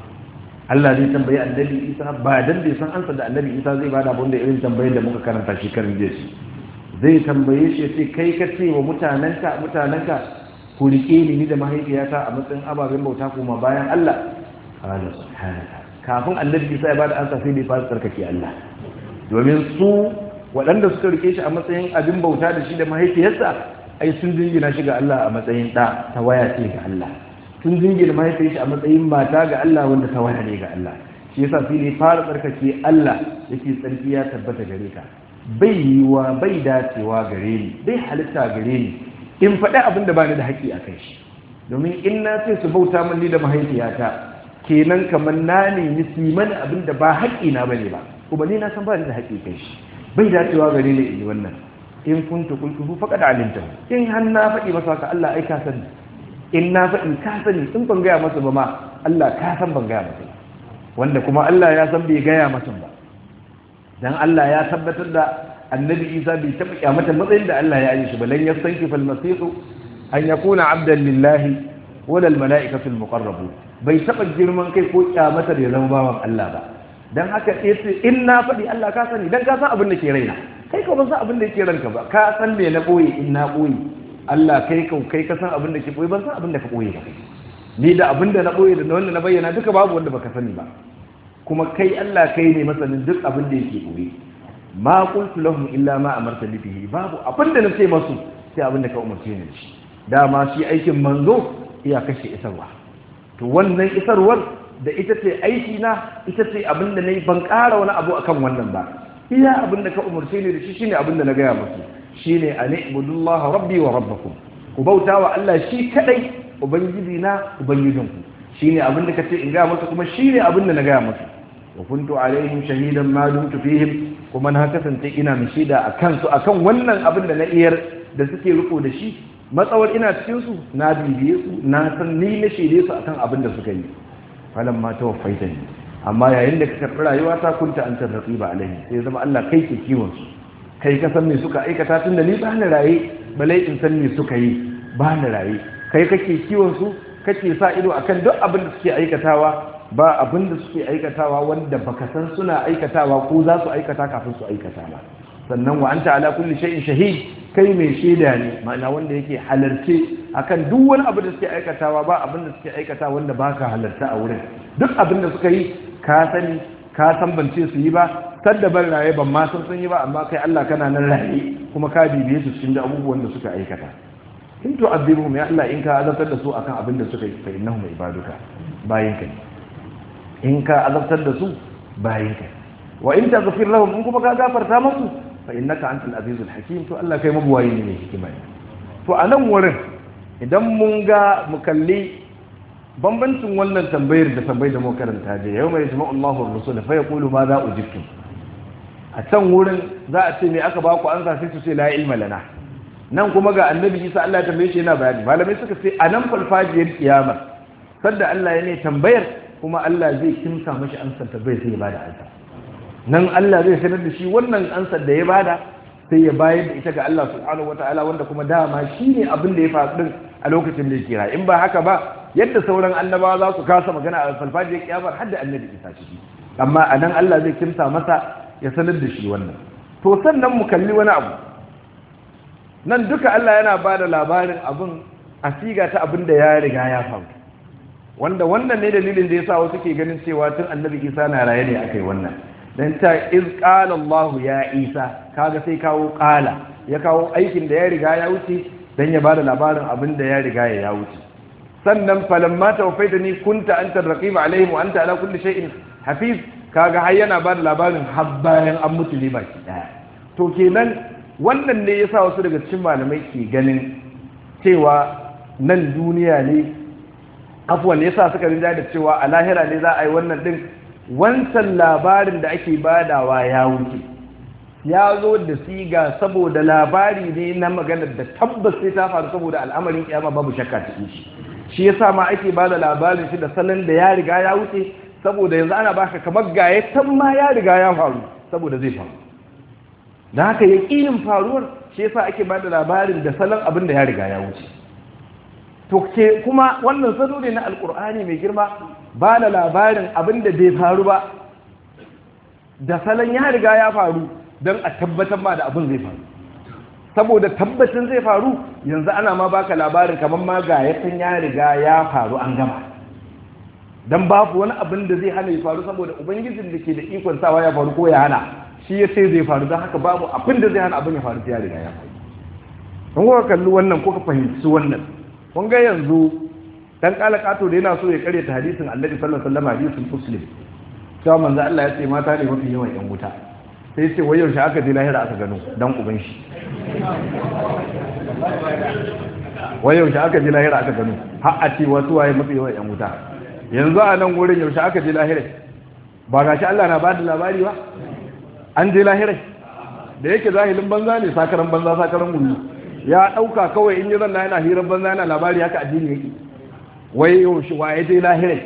Allah zai tambayi annabi Isa ba dan bai san ansa da annabi Isa zai bada abin da irin tambayar da muka karanta shi karin jiya zai tambaye shi sai kai ka ce wa mutanenka mutanenka ku rike ni ni da mahaifiyata a matsayin ababen bauta kuma bayan Allah qala subhanaka kafin annabi Isa ya bada ansa sai bai fara tsarkake Allah domin su waɗanda suka rike shi a matsayin abin bauta da shi da mahaifiyarsa ai sun jingina shi ga Allah a matsayin ɗa ta waya ce ga Allah sun jingina mahaifiyar shi a matsayin mata ga Allah wanda ta waya ne ga Allah shi yasa sai ne fara tsarkake Allah yake tsarki ya tabbata gare ka bai yiwa bai dacewa gare ni bai halitta gare ni in faɗi abin da ba ni da haƙƙi a kai shi domin in na ce su bauta min ni da mahaifiyata kenan kamar na nemi su mani abin da ba haƙƙi na bane ba kuma ni na san ba ni da haƙƙi kai shi bai dacewa gare ni in yi wannan in kuntu qultuhu faqad alimta in har na faɗi masa ka Allah ai ka sani in na faɗi ka sani in ban gaya masa ba ma Allah ka san ban gaya masa wanda kuma Allah ya san bai gaya masa ba dan Allah ya tabbatar da annabi Isa bai taɓa kyamata matsayin da Allah ya yi shi ba lan yastanki fal masih an yakuna abdan lillahi wala al mala'ikatu al muqarrabun bai taɓa girman kai ko kyamata da ya zama bawan Allah ba dan haka yace in na faɗi Allah ka sani dan ka san abin da ke raina kai ka ban san abin da ke ranka ba ka san me na boye in na boye Allah kai ka kai ka san abin da ke boye ban san abin da ka boye ba ni da abin da na boye da wanda na bayyana duka babu wanda baka sani ba kuma kai Allah kai ne masanin duk abin da yake boye ma qultu lahum illa ma amarta bihi babu abin da na ce masu sai abin da ka umarce ni shi dama shi aikin manzo iya kashe isarwa to wannan isarwar da ita ce aiki na ita ce abin da nayi ban ƙara wani abu akan wannan ba iya abin da ka umarce ni da shi shine abin da na gaya musu shine an ibudullah rabbi wa rabbakum ku bauta wa Allah shi kadai ubangiji na ubangijinku shine abin da kace in gaya musu kuma shine abin da na gaya musu wa kuntu alaihim shahidan ma dumtu fihim kuma na kasance ina mai shaida akan su akan wannan abin da na iyar da suke riko da shi matsawar ina cikin su na bibiye su na san ni na shaide su akan abin da suka yi falan ma tawaffaita ni amma yayin da ka karɓi rayuwa ta kunta an tarrafi ba alaihi sai zama Allah kai ke kiwon su kai ka san me suka aikata tun da ni ba ni raye balai in san me suka yi ba ni raye kai kake kiwon su kake sa ido akan duk abin da suke aikatawa ba abin da suke aikatawa wanda baka san suna aikatawa ko za su aikata kafin su aikata ba sannan wa anta ala kulli shay'in shahid kai mai shaida ne ma'ana wanda yake halarce akan duk wani abu da suke aikatawa ba abin da suke aikata wanda baka halarta a wurin duk abin da suka yi ka sani ka san bance su yi ba sadda ban raye ban ma san sun yi ba amma kai Allah kana nan raye kuma ka bibiye su cikin abubuwan da suka aikata in to azibuhum ya Allah in ka azabtar da su akan abin da suka yi fa innahum ibaduka bayin ka in ka azabtar da su bayin ka wa in taghfir lahum in kuma ka gafarta musu fa innaka antal azizul hakim to Allah kai mabuwayi ne mai hikima ne to a nan wurin idan mun ga mu kalli bambancin wannan tambayar da tambayar da mu karanta je yau mai jama'a Allahu ar-rasul fa yaqulu ma za ujibtum a can wurin za a ce me aka ba ku an sai su ce la ilma lana nan kuma ga annabi Isa Allah ya tambaye shi yana bayani malamai suka ce a nan falfajiyar kiyama sanda Allah ya ne tambayar kuma Allah zai kimsa mashi ansar tambayar sai ya bada ansa nan Allah zai sanar da shi wannan ansar da ya bada sai ya bayar da ita ga Allah subhanahu wataala wanda kuma dama shine abin da ya faru din a lokacin da ya kira in ba haka ba yadda sauran annabawa za su kasa magana a falfajiyar kiyamar har da annabi Isa ciki amma a nan Allah zai kimsa masa ya sanar da shi wannan to sannan mu kalli wani abu nan duka Allah yana ba da labarin abin a siga ta abin da ya riga ya faru wanda wannan ne dalilin da ya sa wasu ke ganin cewa tun annabi isa na raye ne aka yi wannan don ta iz ƙala Allah ya isa kaga sai kawo ƙala ya kawo aikin da ya riga ya wuce don ya ba da labarin abin da ya riga ya wuce sannan falamma tawfaita ni kunta anta raqib alaihim wa anta ala kulli shay'in hafiz kaga har yana ba da labarin har bayan an mutu ne baki daya to kenan wannan ne yasa wasu daga cikin malamai ke ganin cewa nan duniya ne afuwan yasa suka rinja da cewa a lahira ne za a yi wannan din wancan labarin da ake badawa ya wuce ya zo da siga saboda labari ne na maganar da tabbas sai ta faru saboda al'amarin kiyama babu shakka cikin shi shi yasa ma ake bada labarin shi da salon da ya riga ya wuce saboda yanzu ana baka kamar gaya tan ma ya riga ya faru saboda zai faru da haka yaƙinin faruwar shi yasa ake bada labarin da salon abin da ya riga ya wuce to ke kuma wannan salo ne na alkur'ani mai girma ba da labarin abin da bai faru ba da salon ya riga ya faru don a tabbatar ma da abin zai faru saboda tabbacin zai faru yanzu ana ma baka labarin kamar ma ga yakan ya riga ya faru an gama don babu wani abin da zai hana ya faru saboda ubangijin da ke da ikon sawa ya faru ko ya hana shi ya sai zai faru don haka babu abin da zai hana abin ya faru ya riga ya faru don kuka kalli wannan kuka fahimci wannan kun ga yanzu dan kala kato da yana so ya kare ta hadisin annabi sallallahu alaihi wasallam hadisin muslim cewa manzo Allah ya ce mata ne mafi yawan yan wuta sai ce wai yaushe aka je lahira aka gano dan uban shi wai yaushe aka je lahira aka gano har a ce wasu waye mafi yawan yan wuta yanzu a nan wurin yaushe aka je lahira ba gashi Allah na bada labari ba an je lahira da yake zahilin banza ne sakaran banza sakaran wuri ya ɗauka kawai in yi zanna yana hirar banza yana labari haka addini yake wai yaushe waye dai lahirai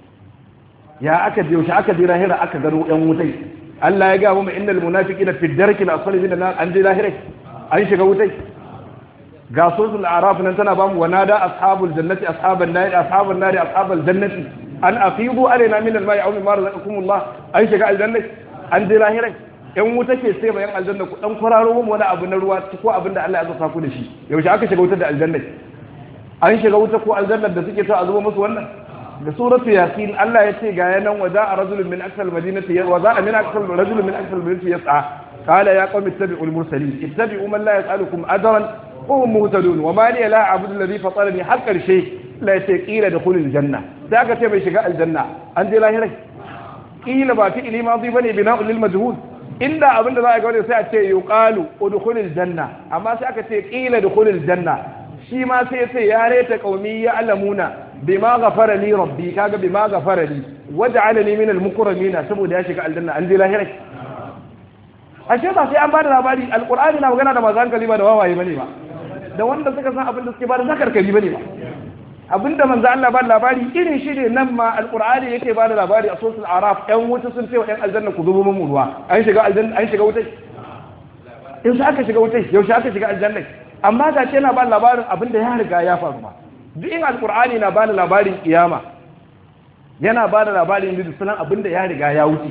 ya aka je yaushe aka je lahira aka gano yan wutai Allah ya gaba mu innal munafiqina fi darki al-asfali min an an je lahirai an shiga wutai ga suratul a'raf nan tana bamu wa nada ashabul jannati ashaban nar ashaban nar ashabal jannati an afidu alaina min al-ma'i aw mimma razaqakumullah an shiga aljanna an je lahirai yan wuta ke sai bayan aljanna ku dan kwararo mu wani abu na ruwa ko abin da Allah ya zata ku da shi yaushe aka shiga wutar da aljanna an shiga wuta ko aljanna da suke ta a zuba musu wannan da suratu yasin Allah ya ce ga yanan wa za'a rajulun min aksal madinati wa za'a min aksal rajulun min aksal madinati yas'a qala ya qawmi ittabi'u al-mursalin ittabi'u man la yas'alukum ajran wa hum muhtadun wa ma li la a'budu alladhi fatarani har karshe la yaqila dukhulul janna da aka ce bai shiga aljanna an je lahirai kila ba fi ilima zai bane bina'ul lil majhul inda abin da za a ga wani sai a ce yuqalu udkhulil janna amma sai aka ce qila dukhulil janna shi ma sai sai ya reta qaumi ya alamuna bima ghafara li rabbi kaga bima ghafara li waj'alani min al mukramin saboda ya shiga aljanna an je lahirai ashe ba sai an bada labari alqur'ani na magana da masu hankali ba da wawaye bane ba da wanda suka san abin da suke bada zakarkari bane ba abinda manzo Allah ba labari irin shi ne nan ma alqur'ani yake ba da labari a sosul araf ɗan wuta sun ce wa ɗan aljanna ku zubo mun ruwa an shiga aljanna an shiga wutai in aka shiga wutai yaushe aka shiga aljanna amma ga ce yana ba labarin abinda ya riga ya faru ba duk in alqur'ani na ba da labarin kiyama yana ba da labarin da sunan abinda ya riga ya wuce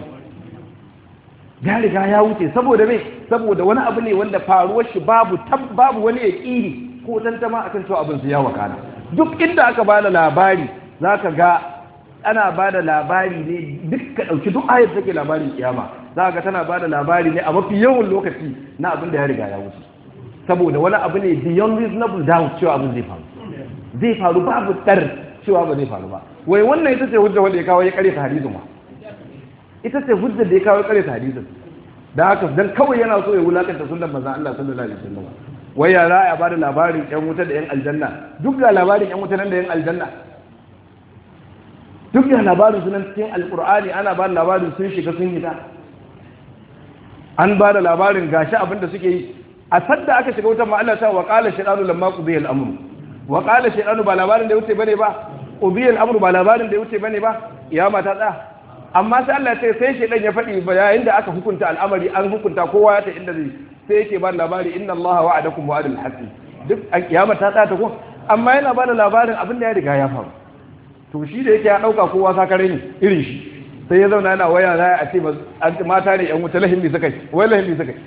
ya riga ya wuce saboda me saboda wani abu ne wanda faruwar shi babu babu wani yaqini ko tantama akan cewa abin su ya wakana duk inda aka ba da labari za ka ga ana ba da labari ne duk ka ɗauki duk ayat take labarin kiyama za ga tana ba da labari ne a mafi yawan lokaci na abin da ya riga ya wuce saboda wani abu ne beyond reasonable doubt cewa abin zai faru zai faru babu tsar cewa ba zai faru ba wai wannan ita ce hujja wanda ya kawo ya kare ta hadisin ma ita ce hujja da ya kawo ya kare ta hadisin da haka dan kawai yana so ya wulakanta sunnar manzon Allah sallallahu alaihi wasallam wai ya za a ba da labarin yan wuta da yan aljanna duk da labarin yan wuta nan da yan aljanna duk da labarin sunan cikin alkur'ani ana ba da labarin sun shiga sun hita an ba da labarin gashi abin da suke yi a sadda aka shiga wutan ma Allah ta wa qala shaytanu lamma qudiya al-amru wa qala shaytanu ba labarin da ya wuce bane ba qudiya al-amru ba labarin da ya wuce bane ba kiyama ta tsaya amma sai Allah ya ce sai shaytan ya faɗi yayin da aka hukunta al'amari an hukunta kowa ya ta inda zai sai yake ba da labari inna Allah wa'adakum wa'adul haqqi duk a kiyama ta tsaya ta ko amma yana ba da labarin abin da ya riga ya faru to shi da yake ya dauka kowa sakare ne irin shi sai ya zauna yana waya za a ce mata ne yan wuta lahimmi suka yi wai lahimmi suka yi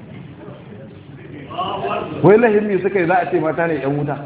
wai lahimmi suka yi za a ce mata ne yan wuta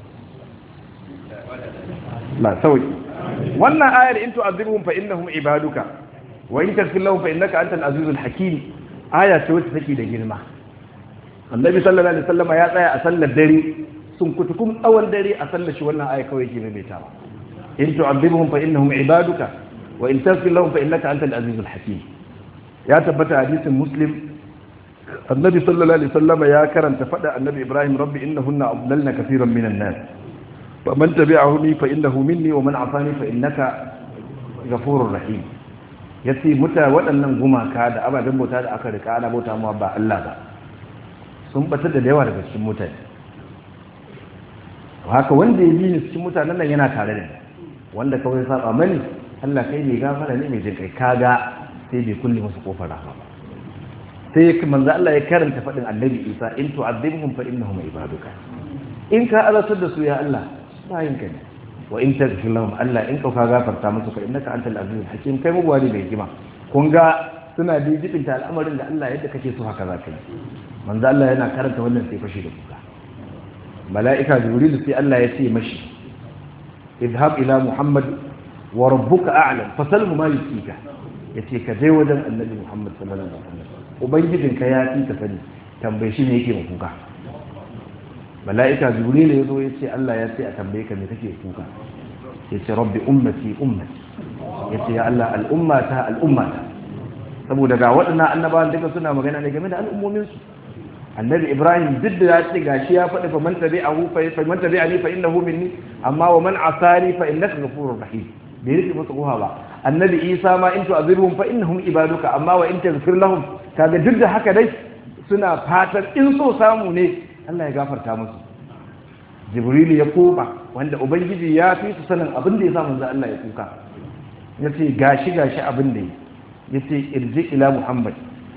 na sauki wannan ayar in tu'adhibuhum fa innahum ibaduka wa in taghfir lahum fa innaka antal azizul hakim aya ce wacce take da girma annabi sallallahu alaihi wasallam ya tsaya a sallar dare sun kutukum tsawon dare a sallar shi wannan aya kawai ke maimaitawa in tu'adhibuhum fa innahum ibaduka wa in taghfir lahum fa innaka antal azizul hakim ya tabbata hadisin muslim annabi sallallahu alaihi wasallam ya karanta fada annabi ibrahim rabbi innahunna adlalna kaseeran minan nas faman tabi'ahuni fa innahu minni wa man afani fa innaka ghafurur rahim yace muta waɗannan gumaka da ababen bauta da aka rika ana bauta mu ba Allah ba sun bata da yawa daga cikin mutane haka wanda ya bi ni cikin mutanen nan yana tare da ni wanda kawai saba mani Allah kai ne gafara ne mai jin kai kaga sai bai kulle musu kofar rahama ba sai ya manzo Allah ya karanta fadin Annabi Isa in tu'adhibhum fa innahum ibaduka in ka azatar da su ya Allah bayin ka ne wa in taghfir lahum Allah in ka ka gafarta musu fa innaka antal azizul hakim kai mugwari mai hikima kun ga suna da jibinta al'amarin da Allah yadda kake so haka zaka yi manzo Allah yana karanta wannan sai fashi da kuka mala'ika jibril sai Allah ya ce mashi idhab ila muhammad wa rabbuka a'lam fasalmu ma yusika yace ka je wajen annabi muhammad sallallahu alaihi wasallam ubangijinka ya fi ka sani tambaye shi ne yake kuka mala'ika jibril ya zo yace Allah ya ce a tambaye ka me kake kuka yace rabbi ummati ummati yace ya Allah al'ummata al'ummata saboda ga waɗannan annabawan duka suna magana ne game da al'ummomin su annabi ibrahim duk da ya ce gashi ya faɗi fa man tabi'ahu fa man tabi'ani fa innahu minni amma wa man asani fa innaka ghafurur rahim bai rufe masa koha ba annabi isa ma in tu'azirhum fa innahum ibaduka amma wa in taghfir lahum kaga duk da haka dai suna fatan in so samu ne Allah ya gafarta musu jibril ya koba wanda ubangiji ya fi su sanin abin da ya sa manzo Allah ya kuka yace gashi gashi abin da yace irji ila muhammad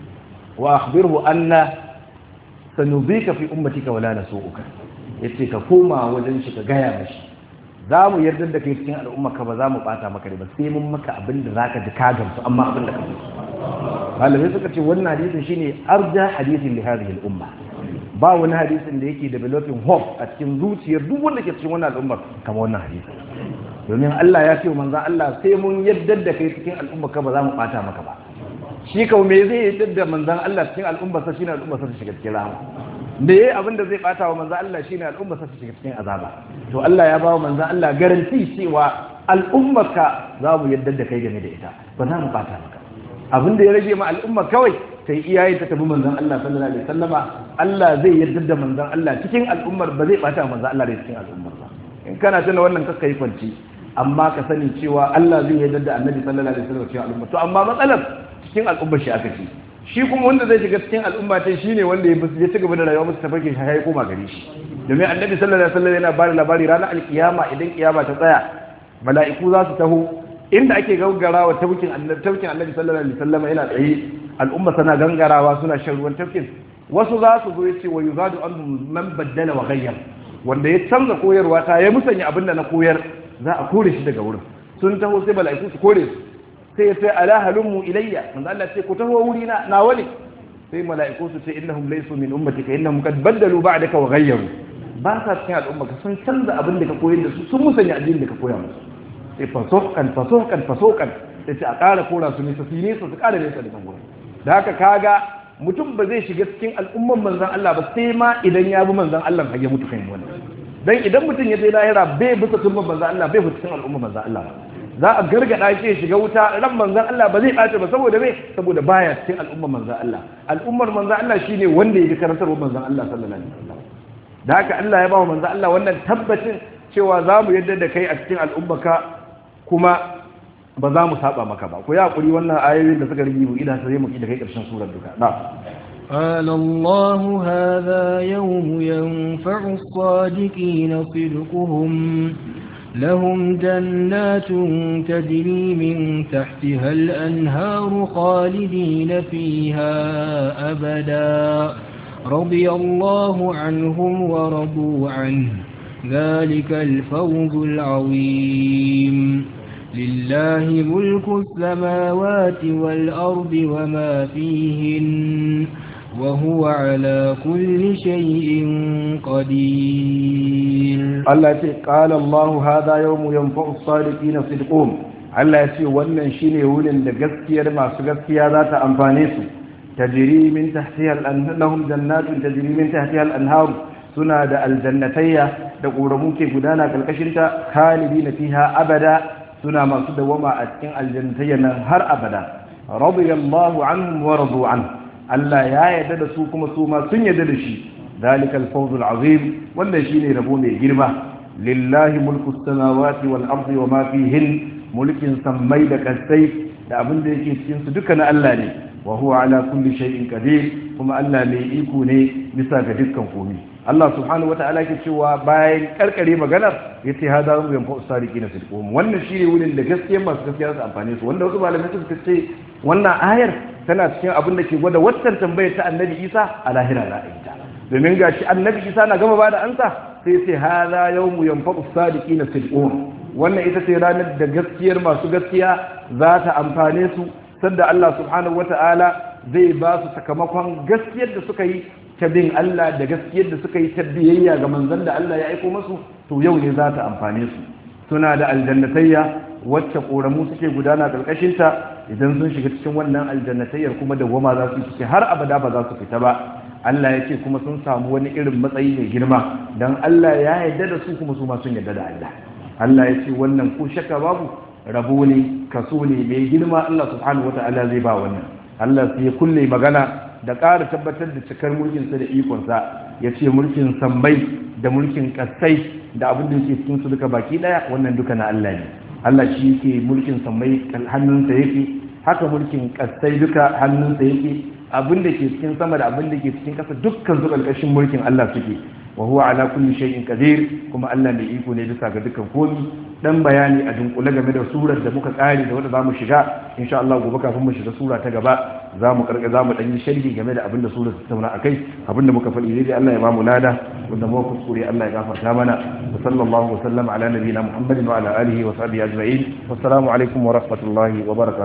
wa akhbirhu anna sanubika fi ummatika wala nasu'uka yace ka koma wajen shi ka gaya mashi za mu yarda da kai cikin al'umma ka ba za mu bata maka ba sai mun maka abin da zaka ji ka gamsu amma abin da ka ji malamai suka ce wannan hadisin shine arja hadisin li hadhihi al-umma ba wani hadisin da yake developing hope a cikin zuciyar duk wanda ke cikin wannan al'ummar kamar wannan hadisi domin Allah ya ce manzon Allah sai mun yarda da kai cikin al'umma ka ba za mu bata maka ba shi kau me zai yarda da manzon Allah cikin al'umma sa shine al'umma sa shiga cikin rahama da yayi abin da zai bata wa manzon Allah shine al'umma sa shiga cikin azaba to Allah ya ba wa manzon Allah garanti cewa al'ummarka za mu yarda da kai game da ita ba za mu bata maka abin da ya rage ma al'umma kawai sai iyaye ta tabi manzon Allah sallallahu alaihi wasallama Allah zai yarda da manzon Allah cikin al'ummar ba zai bata manzon Allah da cikin al'ummar ba in kana tana wannan kakka yi kwanci amma ka sani cewa Allah zai yarda da Annabi sallallahu alaihi wasallam cikin al'umma to amma matsalar cikin al'ummar shi aka ce shi kuma wanda zai shiga cikin al'umma ta shine wanda ya ci gaba da rayuwa musu tafarkin shi ya koma gare shi domin Annabi sallallahu alaihi wasallam yana bada labari ranar alkiyama idan kiyama ta tsaya mala'iku za su taho inda ake gangarawa tafkin annabi tafkin annabi sallallahu alaihi wasallam yana tsaye al'umma sana gangarawa suna shan ruwan tafkin wasu za su zo yace wa yuzadu anhum man baddala wa ghayyar wanda ya canza koyarwa ta ya musanya abinda na koyar za a kore shi daga wurin sun taho sai mala'iku su kore su sai sai ala halummu ilayya manzo Allah sai ku taho wuri na na wani sai mala'iku su ce innahum laysu min ummatika innahum qad baddalu ba'daka wa ghayyaru ba sa cikin al'umma ka sun canza abin da ka koyar da su sun musanya addinin da ka koya musu sai fasokan fasokan fasokan sai ce a ƙara kora su nesa su nesa su ƙara nesa da kan gurin da haka kaga mutum ba zai shiga cikin al'umman manzan Allah ba sai ma idan ya bi manzan Allah har ya mutu kan wannan dan idan mutum ya je lahira bai bisa turban manzan Allah bai bisa cikin al'umman manzan Allah ba za a gargada shi ya shiga wuta ran manzan Allah ba zai ɓace ba saboda me saboda baya cikin al'ummar manzan Allah al'ummar manzan Allah shine wanda ya bi karantarwar manzan Allah sallallahu alaihi wasallam da haka Allah ya ba wa manzan Allah wannan tabbacin cewa za mu yadda da kai a cikin al'ummarka kuma ba za mu saba maka ba ku ya hakuri wannan ayoyin da suka rigi mu idan sai mu da kai karshen surar duka na قال الله هذا يوم ينفع الصادقين صدقهم لهم جنات تجري من تحتها الأنهار خالدين فيها أبدا رضي الله عنهم ورضوا عنه ذلك الفوز العظيم لله ملك السماوات والأرض وما فيهن وهو على كل شيء قدير الله يقول قال الله هذا يوم ينفع الصادقين صدقهم Allah ya ce wannan shine wurin da gaskiyar masu gaskiya za ta amfane su tajri min tahtiha al-anhar lahum jannatun tajri min tahtiha al-anhar suna da aljannatayya da ƙoramu ke gudana karkashin ta khalidina fiha abada suna masu dawama a cikin aljannatayya nan har abada radiyallahu anhum wa radu an Allah ya yarda da su kuma su ma sun yarda da shi zalikal fawzul azim wannan shine rabo mai girma lillahi mulku samawati wal ardi wa ma fihin mulkin sammai da kasai da abin da yake cikin su duka na Allah ne wa huwa ala kulli shay'in qadir kuma Allah mai iko ne bisa ga dukkan komai Allah subhanahu wata'ala ke cewa bayan karkare maganar yace hada mu yanfa usariki na sidqum wannan shine wurin da gaskiya masu gaskiya su amfane su wanda wasu malamai suka ce wannan ayar tana cikin abin da ke gwada waccan tambayar ta Annabi Isa a lahira ra'ayinta domin gashi Annabi Isa na gama bada ansa sai sai hada yawmu yanfa usariki na sidqum wannan ita ce ranar da gaskiyar masu gaskiya za ta amfane su sanda Allah subhanahu wata'ala zai ba su sakamakon gaskiyar da suka yi ta bin Allah da gaskiyar da suka yi ta biyayya ga manzon da Allah ya aiko masu to yau ne za ta amfane su suna da aljannatayya wacce koramu suke gudana karkashin ta idan sun shiga cikin wannan aljannatayyar kuma da goma za su ciki har abada ba za su fita ba Allah ya ce kuma sun samu wani irin matsayi mai girma dan Allah ya yarda da su kuma su ma sun yarda da Allah Allah ya ce wannan ko shakka babu rabo ne kaso ne mai girma Allah subhanahu wata'ala zai ba wannan Allah sai ya kulle magana da ƙara tabbatar da cikar mulkinsa da ikonsa ya ce mulkin sammai da mulkin ƙasai da abin da yake cikin su duka baki ɗaya wannan duka na Allah ne Allah shi yake mulkin sammai hannunsa yake haka mulkin ƙasai duka hannunsa yake abin da ke cikin sama da abin da ke cikin ƙasa dukkan su ƙarƙashin mulkin Allah suke wa huwa ala kulli shay'in qadir kuma Allah mai iko ne bisa ga dukkan komi dan bayani a dunkule game da surar da muka kare da wanda zamu shiga insha Allah gobe kafin mu shiga sura ta gaba zamu karka zamu dan yi sharhi game da abinda surar ta tauna akai abinda muka faɗi dai Allah ya ba mu lada wanda mu kuskure Allah ya gafarta mana wa sallallahu wa sallama ala nabiyina Muhammadin wa ala alihi wa sahbihi ajma'in wassalamu alaikum wa rahmatullahi wa barakatuh